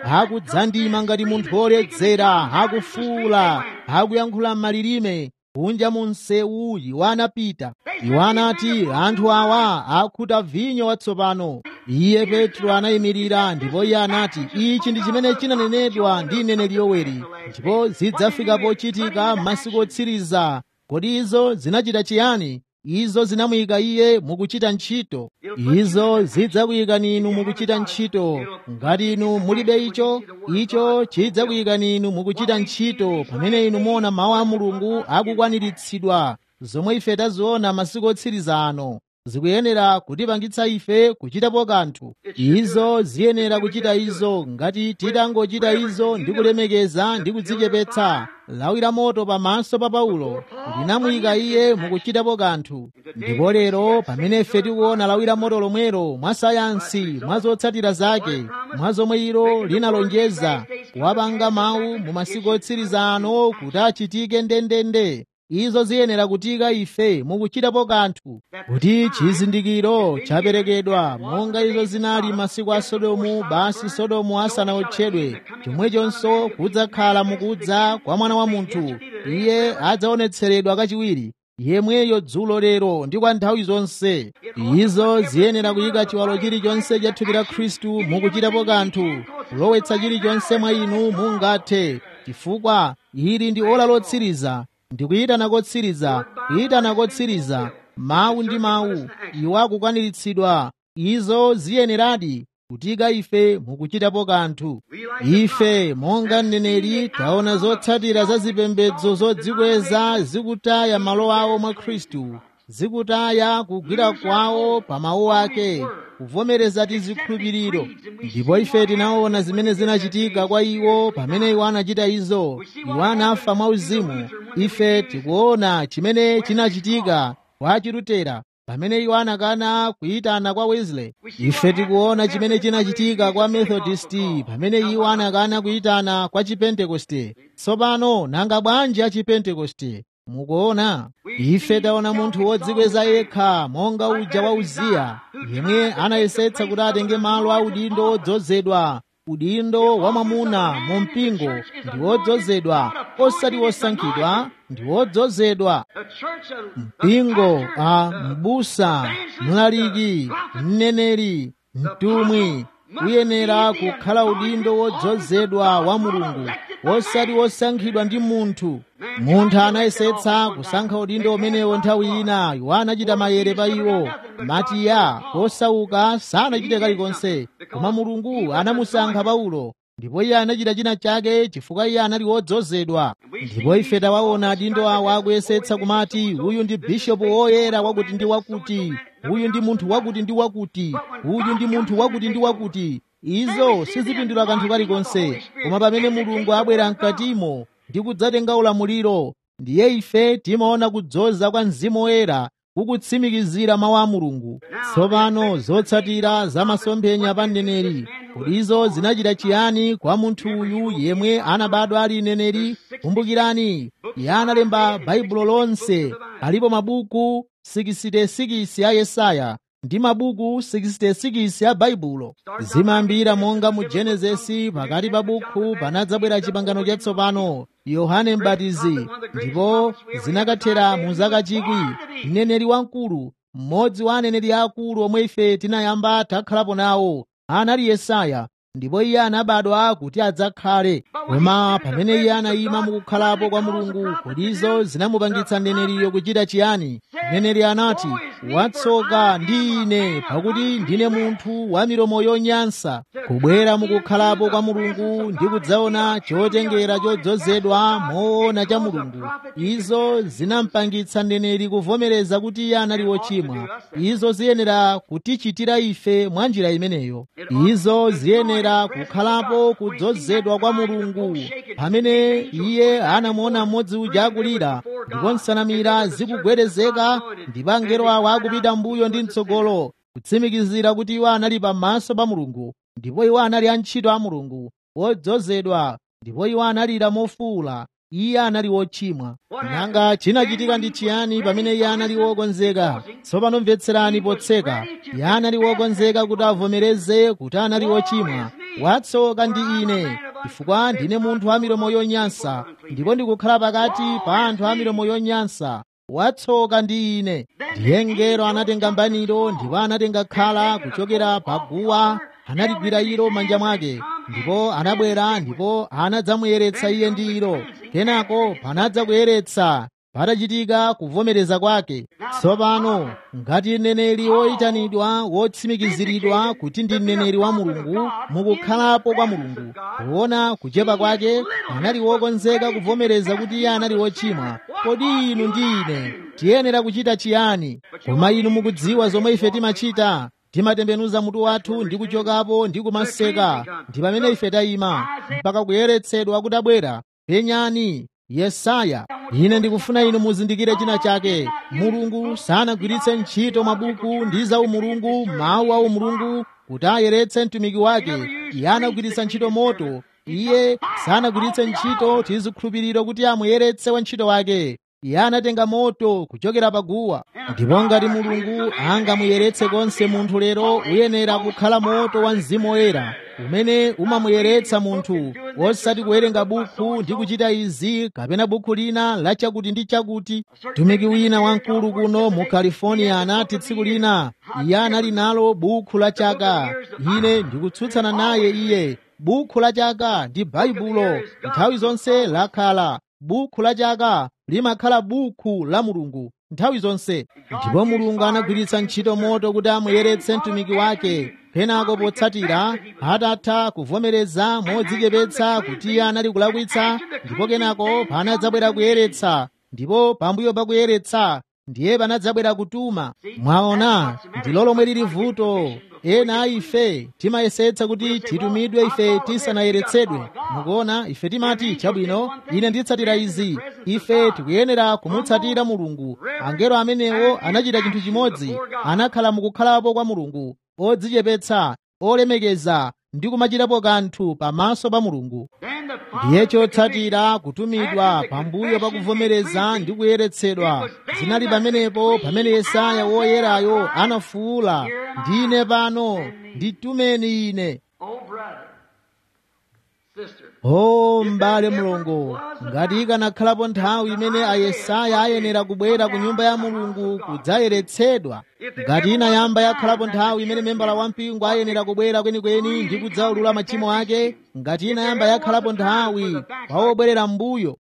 akudzandima ngati munthu woledzera akufuula akuyankhula m'malilime kunja mu msewu iwo anapita iwo anati anthu awa akhuta vinyo watsopano iye petro anayimirira ndipo iye anati ichi ndi chimene chinanenedwa ndi mneneri yoweri ndipo zidzafika pochitika m'masiku otsiriza kodi izo zinachita chiyani izo zinamuyika iye mukuchita ntchito izo zidzakuyikani inu mukuchita ntchito ngati inu mulibe icho icho chidzakuyikani inu mukuchita ntchito pamene inu muona mawu a mulungu akukwaniritsidwa zomwe ife taziona masiku otsiriza ano zikuyenera kutipangitsa ife kuchitapo kanthu izo ziyenera kuchita izo ngati titangochita izo ndi kulemekeza ndi kudzichepetsa lawi la moto pamaso pa paulo linamuyika iye mukuchitapo kanthu ndipo lero pamene ife tikuona lawi la moto lomwero mwa sayansi mwa zotsatira zake mwa zomwe ilo linalonjeza kuwapanga mawu mu masiku otsiriza ano kuti achitike ndendende izo ziyenera kutika ife mukuchitapo kanthu kuti chizindikiro chaperekedwa monga izo zinali masiku a sodomu basi sodomu asanaotchedwe chomwechonso kudzakhala mukudza kwa mwana wa munthu iye adzaonetseredwa kachiwiri yemweyo dzulo lero ndi kwa nthawi zonse izo ziyenera kuyika chiwalo chilichonse cha thupi la khristu mukuchitapo kanthu kulowetsa chilichonse mwa inu mungathe chifukwa ili ndi ola lotsiriza ndikuyitana kotsiriza kuyitana kotsiriza mawu ndi mawu iwo akukwaniritsidwa izo ziyeneradi kutika ife mukuchitapo kanthu ife monga mneneri taona zotsatira za zipembedzo zodzikweza zikutaya malo awo mwa khristu zikutaya kugwira kwawo pa mawu ake kuvomereza tizikhulupiriro ndipo ife tinaona zimene zinachitika kwa iwo pamene iwo anachita izo iwo anafa mwauzimu ife tikuona chimene chinachitika kwa chilutera pamene iwo anakana kuyitana kwa wesley ife tikuona chimene chinachitika kwa methodisti pamene iwo anakana kuyitana kwa chipentekoste tsopano nanga bwanji a chipentekoste mukuona ife taona munthu wodzikweza yekha monga uja wa uziya yemwe anayesetsa kuti atenge malo a udindo wodzozedwa udindo wa mwamuna mu mpingo ndi wodzozedwa osati wosankhidwa ndi wodzozedwa mpingo a mbusa mlaliki mneneri mtumwi uyenera kukhala udindo wodzozedwa wa mulungu osati wosankhidwa ndi munthu munthu anayesetsa kusankha udindo umenewo nthawi ina iwo anachita mayere pa iwo matiya osauka sanachite kalikonse koma mulungu anamusankha paulo ndipo iye anachita china chake chifukwa iye anali wodzozedwa ndipo ife tawaona adindo awa akuyesetsa kumati uyu ndi bishopu woyera wakuti ndi wakuti uyu ndi munthu wakuti ndi wakuti uyu ndi munthu wakuti ndi wakuti izo sizipindula kanthu kalikonse koma pamene mulungu abwera mkatimo ndi kudzatenga ulamuliro ndiye ife timaona kudzoza kwa mzimu woyera kukutsimikizira mawu a mulungu tsopano zotsatira za masomphenya pa mneneri kodi izo zinachita chiyani kwa munthu uyu yemwe anabadwa ali mneneri kumbukirani iye analemba baibulo lonse alipo mabuku 66 a yesaya ndi mabuku 66 a baibulo zimayambira monga mu genesisi pakati pa buku panadzabwera chipangano chatsopano yohane mbatizi ndipo zinakathera mu zaka chikwi mneneri wamkulu mmodzi wa aneneri akulu omwe ife tinayamba takhalapo nawo anali yesaya ndipo iye anabadwa kuti adzakhale koma pamene iye anayima mukukhalapo kwa mulungu kodi izo zinamupangitsa mneneriyo kuchita chiyani mneneri anati watsoka ndi ine pakuti ndine munthu wa milomo yonyansa kubwera mukukhalapo kwa mulungu ndi kudzaona chotengera chodzozedwa moona cha mulungu izo zinampangitsa mneneri kuvomereza kuti iye anali wochimwa izo ziyenera kutichitira ife mwa njira imeneyo izo ziyenera kukhalapo kudzozedwa kwa mulungu pamene iye anamuona mmodzi uja akulira ndipo nsanamira zikugwedezeka ndipo angelo awo akupita mbuyo ndi mtsogolo kutsimikizira kuti iwo anali pamaso pa mulungu ndipo iwo anali antchito a mulungu wodzozedwa ndipo iwo analira mofuwula iye anali wochimwa nanga chinachitika ndi chiyani pamene iye anali wokonzeka tsopano mvetserani potseka iye anali wokonzeka kuti avomereze kuti anali wochimwa watsoka ndi ine chifukwa ndine munthu wa milomo yonyansa ndipo ndikukhala pakati pa anthu a milomo yonyansa watsoka ndi ine ndiye mngelo anatenga mbaniro ndipo anatenga khala kuchokera pa guwa analigwira ilo manja mwake ndipo anabwera ndipo anadzamuyeretsa iye ndi ilo kenako panadza kuyeretsa patachitika kuvomereza kwake tsopano ngati mneneri woyitanidwa wotsimikiziridwa kuti ndi mneneri wa mulungu mukukhalapo kwa mulungu kuona kuchepa kwake anali wokonzeka kuvomereza kuti iye anali wochimwa kodi inu ndi ine tiyenera kuchita chiyani koma inu mukudziwa zomwe ife timachita timatembenuza mutu wathu ndi kuchokapo ndi kumaseka ndi pamene ife tayima mpaka kuyeretsedwa kudabwera penyani yesaya ine ndikufuna inu muzindikire china chake mulungu sanagwiritse ntchito mabuku ndi za umulungu mawu a umulungu kuti ayeretse mtumiki wake iye anagwiritsa ntchito moto iye sanagwiritse ntchito tizikhulupiriro kuti amuyeretse wantchito wake iye anatenga moto kuchokera paguwa ndipo ngati mulungu angamuyeretse konse munthu lero uyenera kukhala moto wa mzimu woyera umene umamuyeretsa munthu osati kuwerenga bukhu ndi kuchita izi kapena bukhu lina la chakuti ndi chakuti mtumiki wina wamkulu kuno mu california anati tsiku lina iye anali nalo bukhu la chaka ine ndikutsutsana naye iye bukhu la chaka ndi baibulo nthawi zonse lakhala bukhu la chaka limakhala bukhu la mulungu nthawi zonse ndipo mulungu anagwiritsa ntchito moto kuti amuyeretse mtumiki wake kenako potsatira atatha kuvomereza modzichepetsa kuti iye anali kulakwitsa ndipo kenako panadzabwera kuyeretsa ndipo pambuyo pa kuyeretsa ndiye panadzabwera kutuma mwaona ndilo lomwe lili vuto ena a ife timayesetsa kuti titumidwe ife tisanayeretsedwe mukuona ife timati chabwino ine nditsatira izi ife tikuyenera kumutsatira mulungu angelo amenewo anachita chinthu chimodzi anakhala mukukhalapo kwa mulungu odzichepetsa olemekeza ndi kumachitapo kanthu pamaso pa mulungu ndiye chotsatira kutumidwa pambuyo pa kuvomereza ndi kuyeretsedwa zinali pamenepo pamene yesaya woyerayo anafuwula ndine pano nditumeni ine o m'bale mulungu ngati ikanakhalapo nthawi imene ayesaya ayenera kubwera ku nyumba ya mulungu kudzayeretsedwa ngati inayamba yakhalapo nthawi imene membala wampingo ayenera kubwera kwenikweni ndi kudzaulula machimo ake ngati inayamba yakhalapo nthawi pa obwerera m'mbuyo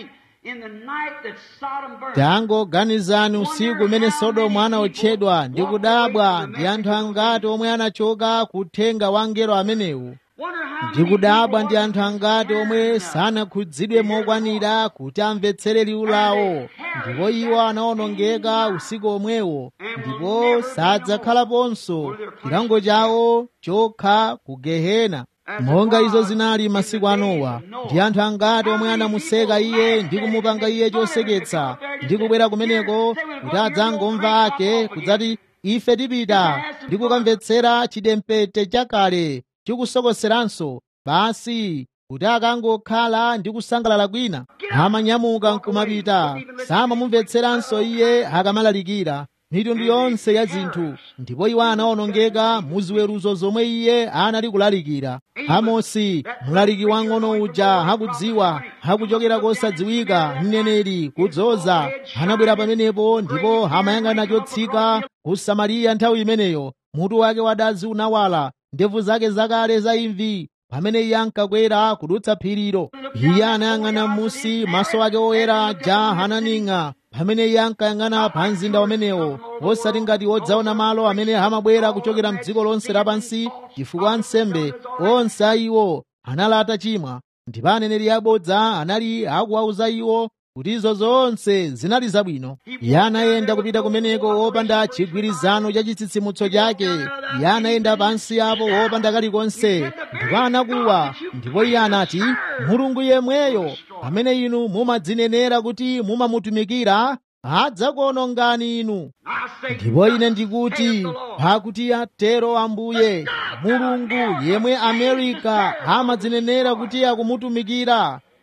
tangoganizani usiku umene sodomu anaotchedwa ndi kudabwa ndi anthu angati omwe anachoka kuthenga wa angelo amenewu ndikudabwa ndi anthu angati omwe sanakhudzidwe mokwanira kuti amvetsere liwu lawo ndipo iwo anawonongeka usiku omwewo ndipo sadzakhalaponso chilango chawo chokha ku gehena monga izo zinali masiku a nowa ndi anthu angati omwe anamuseka iye ndi kumupanga iye choseketsa ndi kubwera kumeneko kuti adzangomva ake kudzati ife tipita ndi kukamvetsera chidempete chakale chikusokoseranso basi kuti akangokhala ndi kusangalala kwina amanyamuka nkumapita samamumvetseranso iye akamalalikira mitundu yonse ya zinthu ndipo iwo anawonongeka mu ziweruzo zomwe iye anali kulalikira amosi mlaliki wang'ono uja hakudziwa hakuchokera kosadziwika mneneri kudzoza anabwera pamenepo ndipo amayang'ana chotsika ku samariya nthawi imeneyo mutu wake wadazi unawala ndevu zake zakale za imvi pamene iye ankakwera kudutsa phirilo iye anayang'ana m'musi maso ake oyera aja ananing'a pamene iye ankayang'ana pa mzinda umenewo osati ngati odzaona malo amene amabwera kuchokera mdziko lonse lapansi chifukwa ansembe onse a iwo anali atachimwa ndipo aneneri abodza anali akuwauza iwo kuti izo zonse zinali zabwino iye anayenda kupita kumeneko wopanda chigwirizano cha chitsitsimutso chake iye anayenda pansi apo wopanda kalikonse ndipo anakuwa ndipo iye anati mulungu yemweyo pamene inu mumadzinenera kuti mumamutumikira adzakuonongani inu ndipo ine ndikuti pakuti atero ambuye mulungu yemwe amerika amadzinenera kuti akumutumikira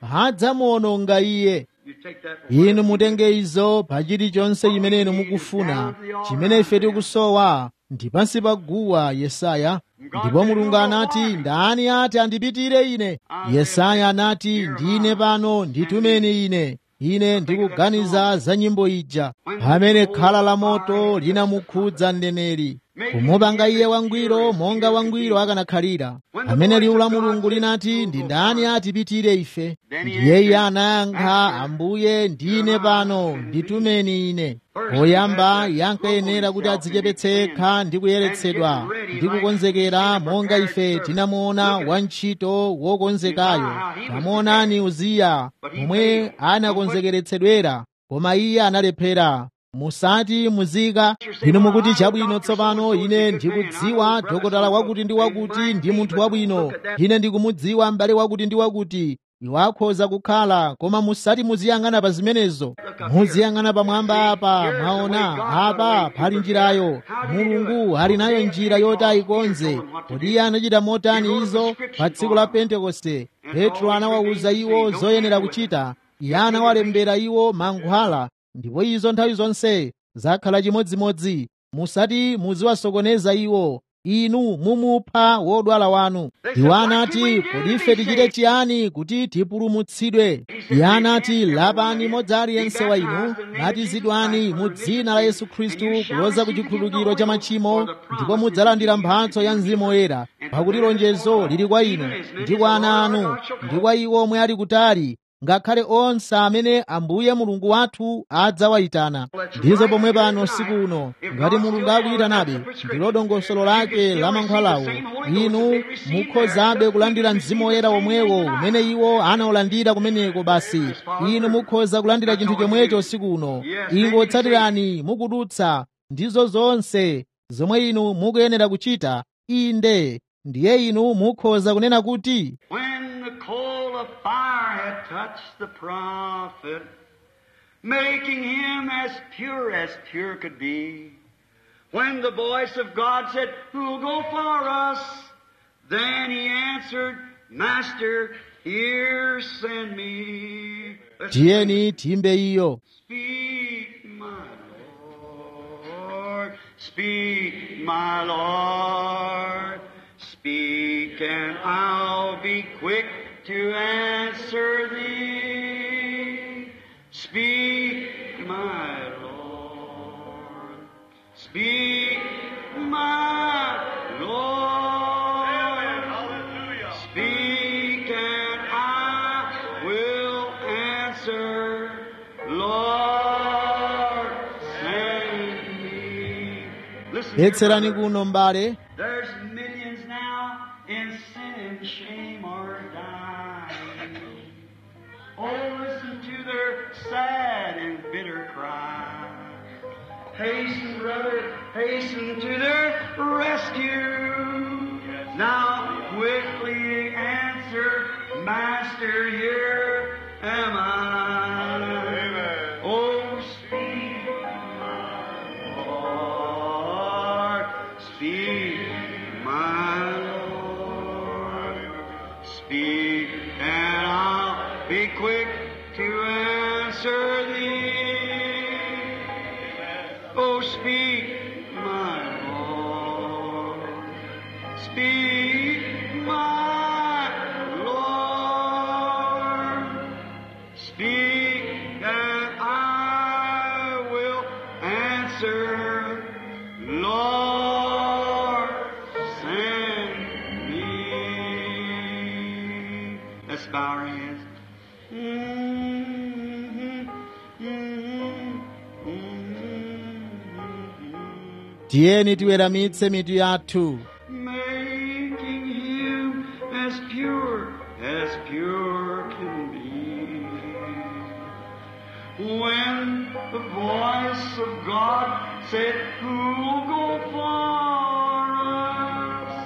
hadzamuononga iye You take that inu mutenge izo pa chilichonse chimene inu mukufuna chimene ife tikusowa ndi pansi pa guwa yesaya ndipo mulungu anati ndani ati andipitire ine yesaya anati ndine pano nditumeni ine ine ndikuganiza za nyimbo ija pamene khala la moto linamukhudza mneneri kumupanga iye wangwiro monga wangwiro akanakhalira pamene liwu la mulungu linati ndi ndani atipitire ife ndiye iye anayankha ambuye ndine pano nditumeni ine poyamba yankayenera kuti adzichepetse yekha ndi kuyeretsedwa ndi kukonzekera monga ife tinamuona wantchito wokonzekayo tamuonani uziya momwe anakonzekeretsedwera koma iye analephera musati muzika inu mukuti chabwino tsopano ine ndikudziwa dokotala wakuti ndi wakuti ndi munthu wabwino ine ndikumudziwa m'bale wakuti ndi wakuti iwo akhoza kukhala koma musati muziyang'ana pa zimenezo muziyang'ana pamwamba apa mwaona apa pali njirayo mulungu ali nayo njira yoti ayikonze kodi iye anachita motani izo pa tsiku la pentekoste petro anawawuza iwo zoyenera kuchita iye anawalembera iwo mankhwala ndipo izo nthawi zonse zakhala chimodzimodzi musati muziwasokoneza iwo inu mumupha wodwala wanu iwo anati kodi ife tichite chiyani kuti tipulumutsidwe iye anati lapani modzi aliyense wa inu batizidwani mu dzina la yesu khristu kuloza ku chikhululukiro cha machimo ndipo mudzalandira mphatso ya mzimu woyera pakuti lonjezo lili kwa inu ndi kwa ana anu ndi kwa iwo omwe ali kutali ngakhale onse amene ambuye mulungu wathu adzawayitana ndizo pomwe pano siku uno ngati mulungu akuyitanabe ndilo dongosolo lake la mankhwalawo inu mukhozabe kulandira mzimu woyera womwewo umene iwo anawulandira kumeneko basi inu mukhoza kulandira chinthu chomwecho siku uno ingotsatirani mukudutsa ndizo zonse zomwe inu mukuyenera kuchita inde ndiye inu mukhoza kunena kuti When the coal of fire had touched the prophet, making him as pure as pure could be, when the voice of God said, Who'll go for us? Then he answered, Master, here send me. Let's tiyeni timbe iyo Speak, my Lord. Speak, my Lord. Speak, and I'll be quick to answer thee. Speak, my Lord. Speak, my Lord. Speak, and I will answer. Lord, send me. Listen, betserani kuno mbale there's millions now in sin and shame are dying. Oh, listen to their sad and bitter cry. Hasten, brother, hasten to their rescue. Now quickly answer, Master, here am I. Oh, speak, my Lord, speak, my Lord, speak, and I'll be quick to answer thee. Oh, speak, my Lord, speak, my Lord, speak, and I will answer, Lord, send me. Let's bow our heads. tiyeni tiweramitse mitu yathu Making him as pure as pure can be. When the voice of God said, Who'll go for us?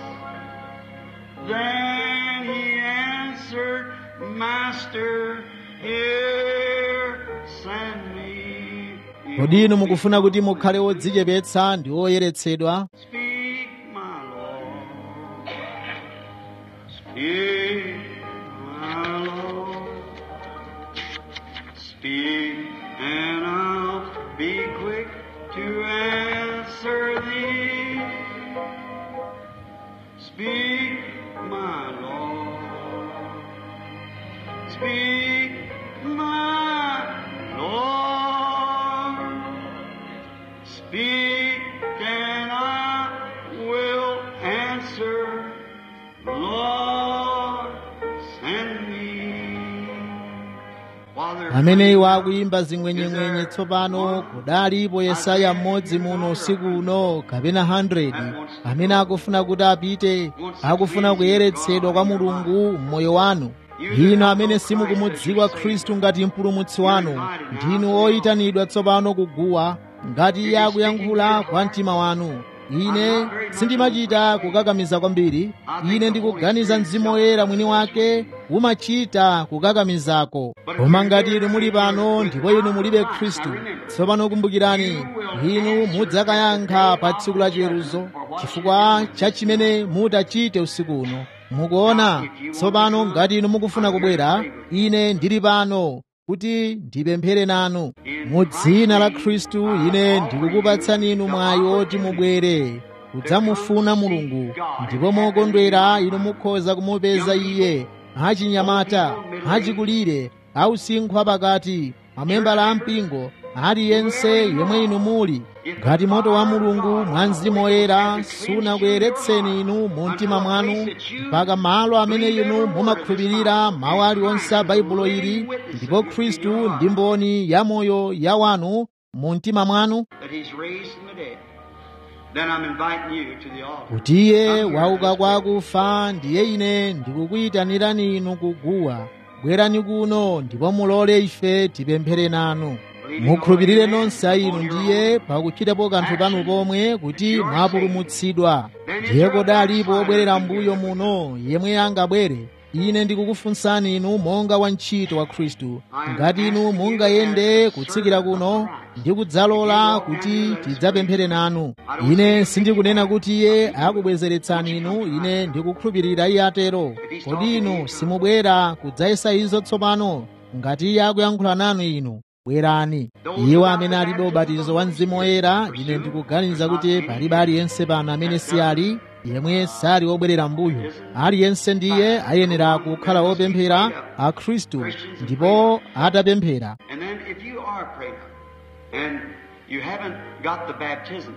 Then he answered, Master, here send me. kodi inu mukufuna kuti mukhale odzichepetsa ndi oyeretsedwa Speak, my Lord. Speak, my Lord. Speak, my Lord. Speak, my Lord. Speak, and I will answer. Lord, send me. While they're amene iwo akuyimba zing'wenyeng'wenye tsopano kudalipo yesaya mmodzi muno usiku uno kapena 100 amene akufuna kuti apite akufuna kuyeretsedwa kwa mulungu m'moyo wanu inu amene simukumudziwa khristu ngati mpulumutsi wanu ndinu oyitanidwa tsopano kuguwa ngati iye akuyankhula kwa mtima wanu ine sindimachita kukakamiza kwambiri ine ndikuganiza mzimu woyera mwini wake umachita kukakamizako koma ngati inu muli pano ndipo inu mulibe khristu tsopano kumbukirani inu mudzakayankha pa tsiku la chiweruzo chifukwa cha chimene mutachite usiku uno mukuona tsopano ngati inu mukufuna kubwera ine ndili pano kuti ndipemphere nanu mu dzina la khristu ine ndikukupatsani inu mwayi oti mubwere kudzamufuna mulungu ndipo mokondwera inu mukhoza kumupeza iye achinyamata achikulire ausinkhu pakati mamembala a mpingo aliyense yemwe inu muli ngati moto wa mulungu mwa mzimu woyera sunakuyeretseni inu mu mtima mwanu mpaka malo amene inu mumakhulupirira mawu aliwonse a baibulo ili ndipo khristu ndi mboni ya moyo ya wanu mu mtima mwanu that He's raised from the dead, then I'm inviting you to the altar. kuti iye wauka kwa akufa ndiye ine ndikukuyitanirani inu kuguwa bwerani kuno ndipo mulole ife tipemphere nanu mukhulupirire nonse a inu ndiye pakuchitapo kanthu panu pomwe kuti mwapulumutsidwa ndiye kodalipo obwerera mbuyo muno yemwe angabwere ine ndikukufunsani inu monga wantchito wa khristu ngati inu mungayende kutsikira kuno ndi kudzalola kuti tidzapemphere nanu ine sindikunena kuti iye akubwezeretsani inu ine ndikukhulupirira iye atero kodi inu simubwera kudzayesa izo tsopano ngati iye akuyankhula nanu inu bwerani iwo amene alibe ubatizo wa mzimu woyera ine ndikuganiza kuti palibe aliyense pano amene si ali yemwe sali wobwerera mbuyo aliyense ndiye ayenera kukhala wopemphera a khristu ndipo atapemphera And then if you are praying and you haven't got the baptism,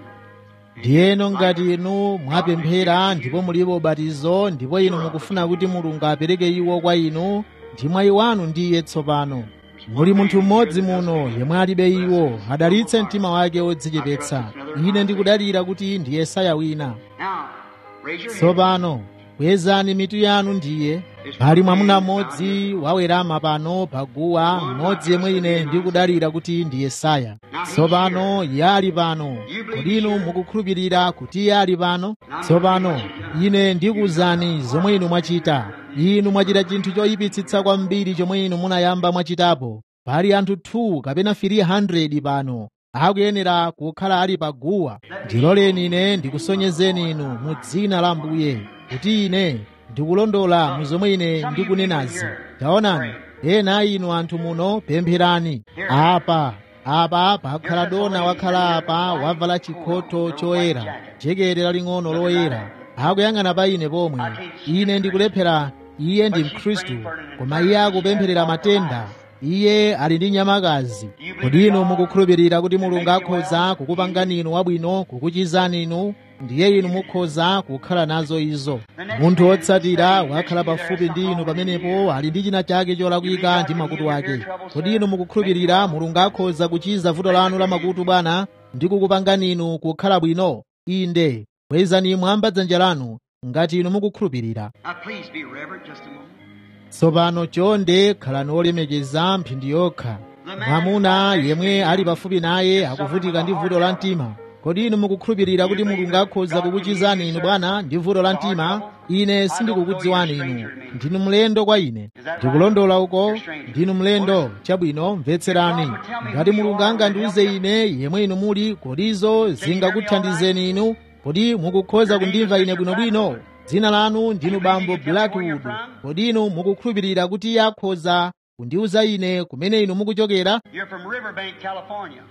ndiyeno ngati inu mwapemphera ndipo mulibe ubatizo ndipo inu mukufuna kuti mulungu apereke iwo kwa inu ndi mwayi wanu ndi iye tsopano muli munthu mmodzi muno yemwe alibe iwo adalitse mtima wake wodzichepetsa ine ndikudalira kuti ndi yesaya wina now raise your hand. tsopano kwezani mitu yanu ndiye pali mwamuna mmodzi wawerama pano paguwa mmodzi yemwe ine ndikudalira kuti ndi yesaya tsopano iye ali pano kodi inu mukukhulupirira kuti iye ali pano tsopano ine ndikuwuzani zomwe inu mwachita inu mwachita chinthu choyipitsitsa kwambiri chomwe inu munayamba mwachitapo pali anthu 2 kapena 300 pano akuyenera kukhala ali paguwa ndiloleni ine ndikusonyezeni inu mu dzina la Ambuye kuti ine ndikulondola mu zomwe ine ndikunenazi taonani ena a inu anthu muno pempherani apa apa pakhala dona wakhala apa wavala chikhoto choyera jekete laling'ono loyera akuyang'ana pa ine pomwe ine ndikulephera iye ndi mkhristu koma iye akupempherera matenda iye ali ndi nyamakazi kodi inu mukukhulupirira kuti mulungu akhoza kukupangani inu wabwino kukuchizani inu ndiye inu mukhoza kukhala nazo izo munthu wotsatira wakhala pafupi ndi inu pamenepo ali ndi china chake cholakwika ndi makutu ake kodi inu mukukhulupirira mulungu akhoza kuchiza vuto lanu la makutu bwana ndi kukupangani inu kukhala bwino inde kwezani mwamba dzanja lanu ngati inu mukukhulupirira Now please be reverent just a moment. tsopano chonde khalani olemekeza mphindi yokha mwamuna yemwe ali pafupi naye akuvutika ndi vuto la mtima kodi inu mukukhulupirira kuti mulungu akhoza kukuchizani inu bwana ndi vuto la mtima ine sindikukudziwani inu ndinu mlendo kwa ine ndikulondola uko ndinu mlendo chabwino mvetserani ngati mulungu angandiuze ine yemwe inu muli kodizo zingakuthandizeni inu kodi mukukhoza kundimva ine bwinobwino dzina lanu ndinu bambo blackwood kodi inu mukukhulupirira kuti iye akhoza kundiuza ine kumene inu mukuchokera You're from Riverbank, California.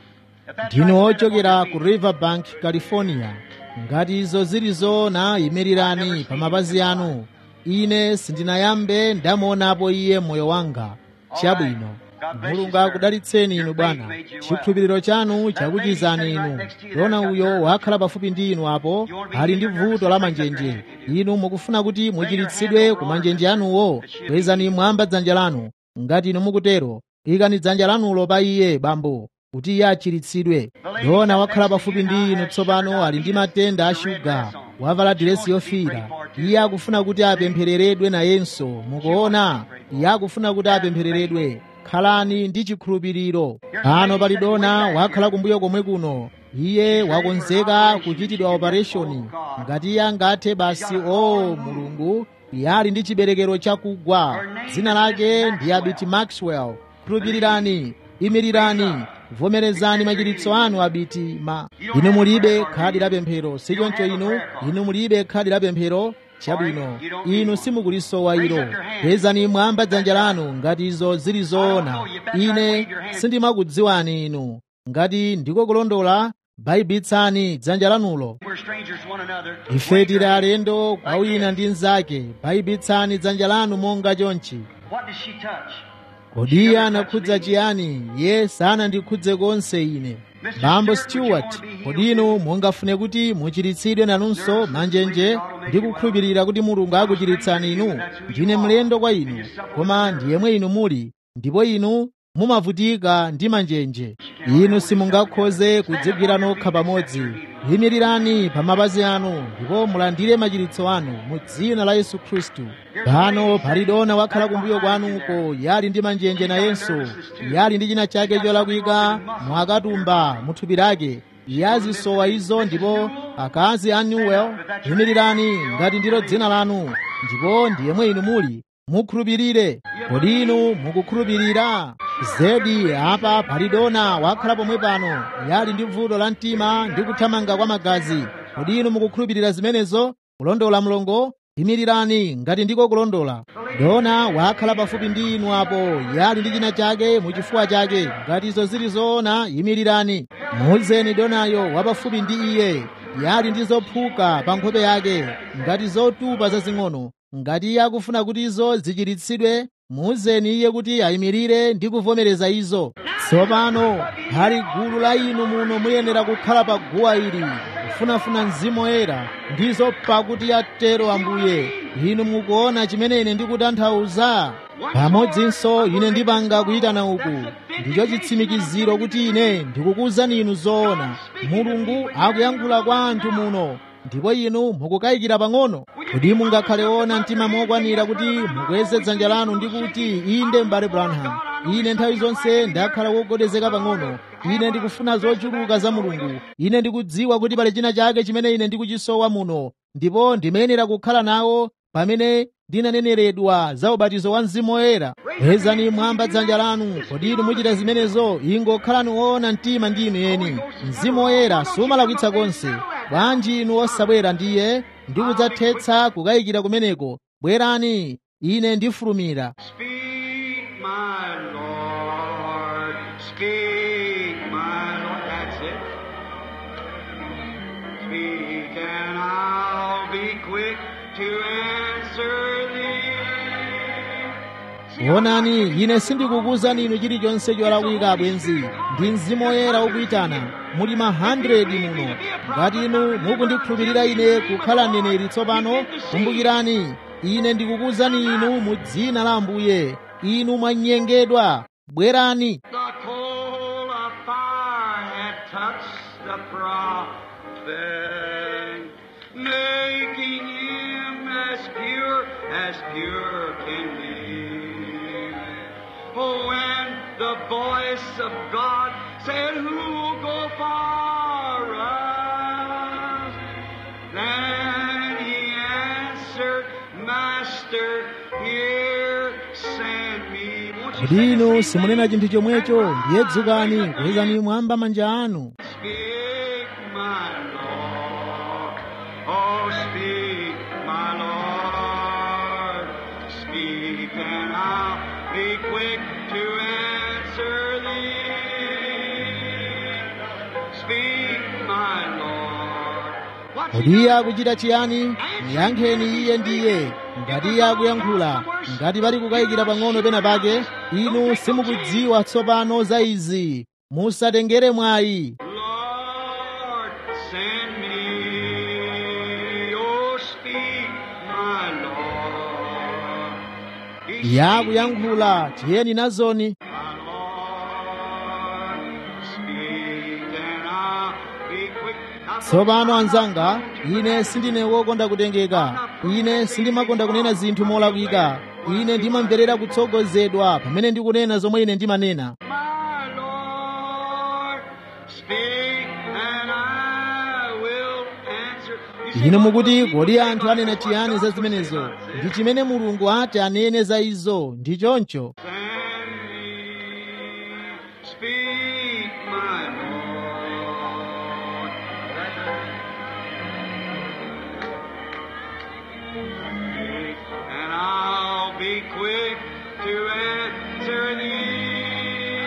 ndinu ochokera ku riverbank california ngati izo zili zoona yimirirani pa mapazi anu ine sindinayambe ndamuonapo iye mmoyo wanga chabwino mulungu akudalitseni inu bwana chikhulupiriro chanu chakuchizani inu dona uyo wakhala pafupi ndi inu apo ali ndi vuto la manjenje inu mukufuna kuti muchiritsidwe ku manjenje anuwo kwezani mwamba dzanja lanu ngati inu mukutero ikani dzanja lanulo pa iye bambo kuti iye achiritsidwe dona wakhala pafupi ndi inu tsopano ali ndi matenda a shuga wavala diresi yofiira iye akufuna kuti apemphereredwe nayenso mukuona iye akufuna kuti apemphereredwe khalani ndi chikhulupiriro pano pali dona wakhala kumbuyo komwe kuno iye wakonzeka kuchitidwa opereshoni ngati iye angathe basi o mulungu iye ali ndi chiberekero chakugwa dzina lake ndi abiti maxwell khulupirirani imirirani vomerezani machiritso anu abiti ma inu mulibe khadi la pemphero sichoncho inu inu mulibe khadi la pemphero chabwino inu simukulisowa ilo kwezani mwamba dzanja lanu ngati izo zili zoona ine sindimakudziwani inu ngati ndiko kulondola bayibitsani dzanja lanulo We're strangers to one another. ife tili alendo kwa wina ndi mnzake bayibitsani dzanja lanu monga chonchi What did she touch? kodi iye anakhudza chiyani iye sanandikhudze konse ine bambo stewart kodi inu mungafune kuti muchiritsidwe nanunso manjenje ndi kukhulupirira kuti mulungu akuchiritsani inu ndine mlendo kwa inu koma ndi yemwe inu muli ndipo inu mumavutika ndi manjenje inu simungakhoze kudzigwira nokha pamodzi yimirirani pa mapazi anu ndipo mulandire machiritso anu mu dzina la yesu khristu pano pali dona wakhala kumbuyo kwanuko yali ndi manjenje nayenso yali ndi china chake cholakwika mwakatumba mu thupi lake yazisowa izo ndipo akazi a newell yimirirani ngati ndilo dzina lanu ndipo ndi yemwe inu muli mukhulupirire kodi inu mukukhulupirira zedi apa pali dona wakhala pomwe pano yali ndi vuto la mtima ndi kuthamanga kwa magazi kodi inu mukukhulupirira zimenezo kulondola mlongo imirirani ngati ndiko kulondola dona wakhala pafupi ndi inu apo yali ndi china chake muchifuwa chake ngati izo zili zoona imirirani muuzeni donayo wapafupi ndi iye yali ndi zophuka pa nkhope yake ngati zotupa zazing'ono ngati iye akufuna kuti izo zichiritsidwe muuzeni iye kuti ayimirire ndi kuvomereza izo tsopano pali gulu la inu muno muyenera kukhala pa guwa ili kufunafuna mzimu woyera ndizo pakuti atero ambuye inu mukuona chimene ine ndikutanthauza pamodzinso ine ndipanga kuyitana uku ndicho chitsimikiziro kuti ine ndikukuwuzani inu zoona mulungu akuyankhula kwa anthu muno ndipo inu mukukayikira pang'ono kuti mungakhale ona mtima mokwanira kuti mukweze dzanja lanu ndi kuti inde m'bale branham ine nthawi zonse ndakhala wogwedezeka pang'ono ine ndikufuna zochuluka za mulungu ine ndikudziwa kuti pali china chake chimene ine ndikuchisowa muno ndipo ndimayenera kukhala nawo pamene ndinaneneredwa za ubatizo wa mzimu woyera kwezani mwamba dzanja lanu kodi inu muchita zimenezo ingokhalani woona mtima ndi inu eni mzimu woyera sumalakwitsa konse bwanji inu osabwera ndiye ndi kudzathetsa kukayikira kumeneko bwerani ine ndifulumira Speak, my Lord. Speak, my Lord. That's it. Speak, and I'll be quick to answer thee. onani ine sindikukuwuzani inu chilichonse cholakwika abwenzi ndi mzimu woyera ukuyitana muli ma 100 muno ngati inu mukundikhulupirira ine kukhala mneneri tsopano kumbukirani ine ndikukuwuzani inu mu dzina la ambuye inu mwanyengedwa bwerani The coal of fire had touched the prophet, making him as pure as pure can be. Oh, when the voice of God said, Who will go for us? Then he answered, Master, here send me. Won't you kodi say the inu same simunena thing? chinthu chomwecho ndiye dzukani kwezani mwamba manja anu Speak, my Lord. Oh, speak, my Lord. Speak, and I'll be quick to answer thee. kodi iye akuchita chiyani muyankheni iye ndiye ngati iye akuyankhula ngati pali kukayikira pang'ono pena pake inu simukudziwa tsopano za izi musatengere mwayi Lord, send me. Oh, speak, my Lord. He's yakuyankhula tiyeni nazoni My Lord, speak, and I'll be quick. Now, tsopano anzanga ine sindine wokonda kutengeka ine sindimakonda kunena zinthu molakwika ine ndimamverera kutsogozedwa pamene ndikunena zomwe ine ndimanena My Lord, speak, and I will answer. You see, inu what mukuti people kodi say anthu about anena what chiyani God za will say zimenezo about this. ndi chimene mulungu ati anene za izo ndi choncho Send me, speak, my Lord. And I'll be quick to answer thee,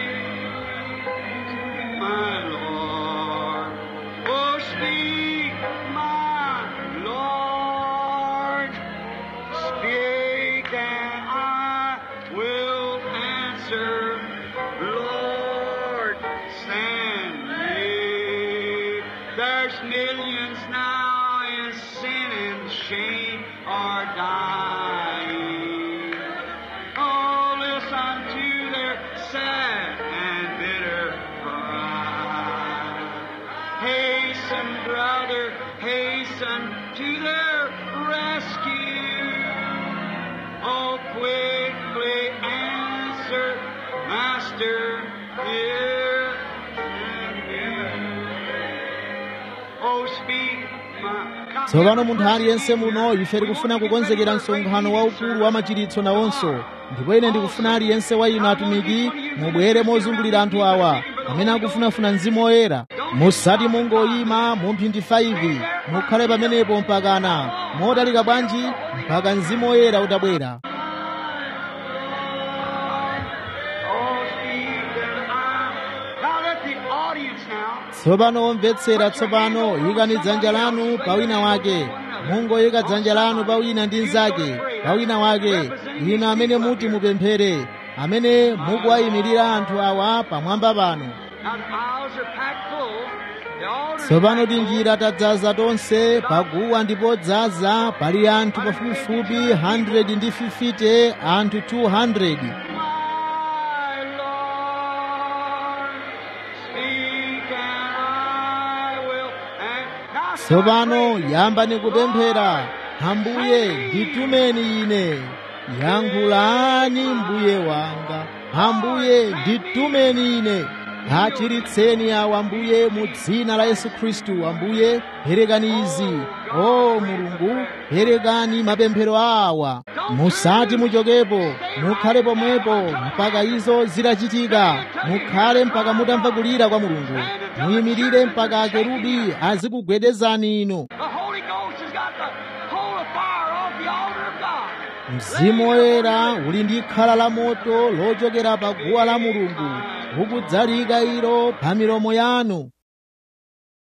my Lord. Oh, speak, my Lord. Speak and I will answer. Lord, send me. There's millions now in sin and shame are dying. Oh, listen to their sad and bitter cry. Hasten, brother, hasten to their rescue. Oh, quickly answer, Master, here and Oh, speak, my. Now, tsopano munthu aliyense muno ife tikufuna kukonzekera msonkhano waukulu wa machiritso nawonso ndipo ine ndikufuna aliyense wa inu atumiki mubwere mozungulira anthu awa amene akufunafuna mzimu woyera musati mungoyima mu mphindi 5 mukhale pamenepo mpakana motalika bwanji mpaka mzimu woyera utabwera Oh, speak and I. Now let the audience now. tsopano omvetsera tsopano yikani dzanja lanu pa wina wake mungoyika dzanja lanu pa wina ndi mnzake pa wina wake inu amene muti mupemphere amene mukuwayimirira anthu awa pamwamba pano Now the aisles are packed full. The altars are tsopano packed full. tinjira tadzaza tonse paguwa ndipo dzaza pali anthu pafupifupi 150 anthu 200 My Lord, speak and I will. And now tsopano yambani kupemphera ambuye nditumeni ine yankhulani mbuye wanga ambuye nditumeni ine achiritseni awa ambuye mu dzina la yesu khristu ambuye perekani izi o mulungu perekani mapemphero awa musati muchokepo mukhale pomwepo mpaka izo zitachitika mukhale mpaka mutamva kulira kwa mulungu muyimirire mpaka akerubi azikugwedezani inu the Holy Ghost has got the coal of fire off the altar of God. mzimu woyera uli ndi khala la moto lochokera pa guwa la mulungu ukudzalika ilo pa milomo yanu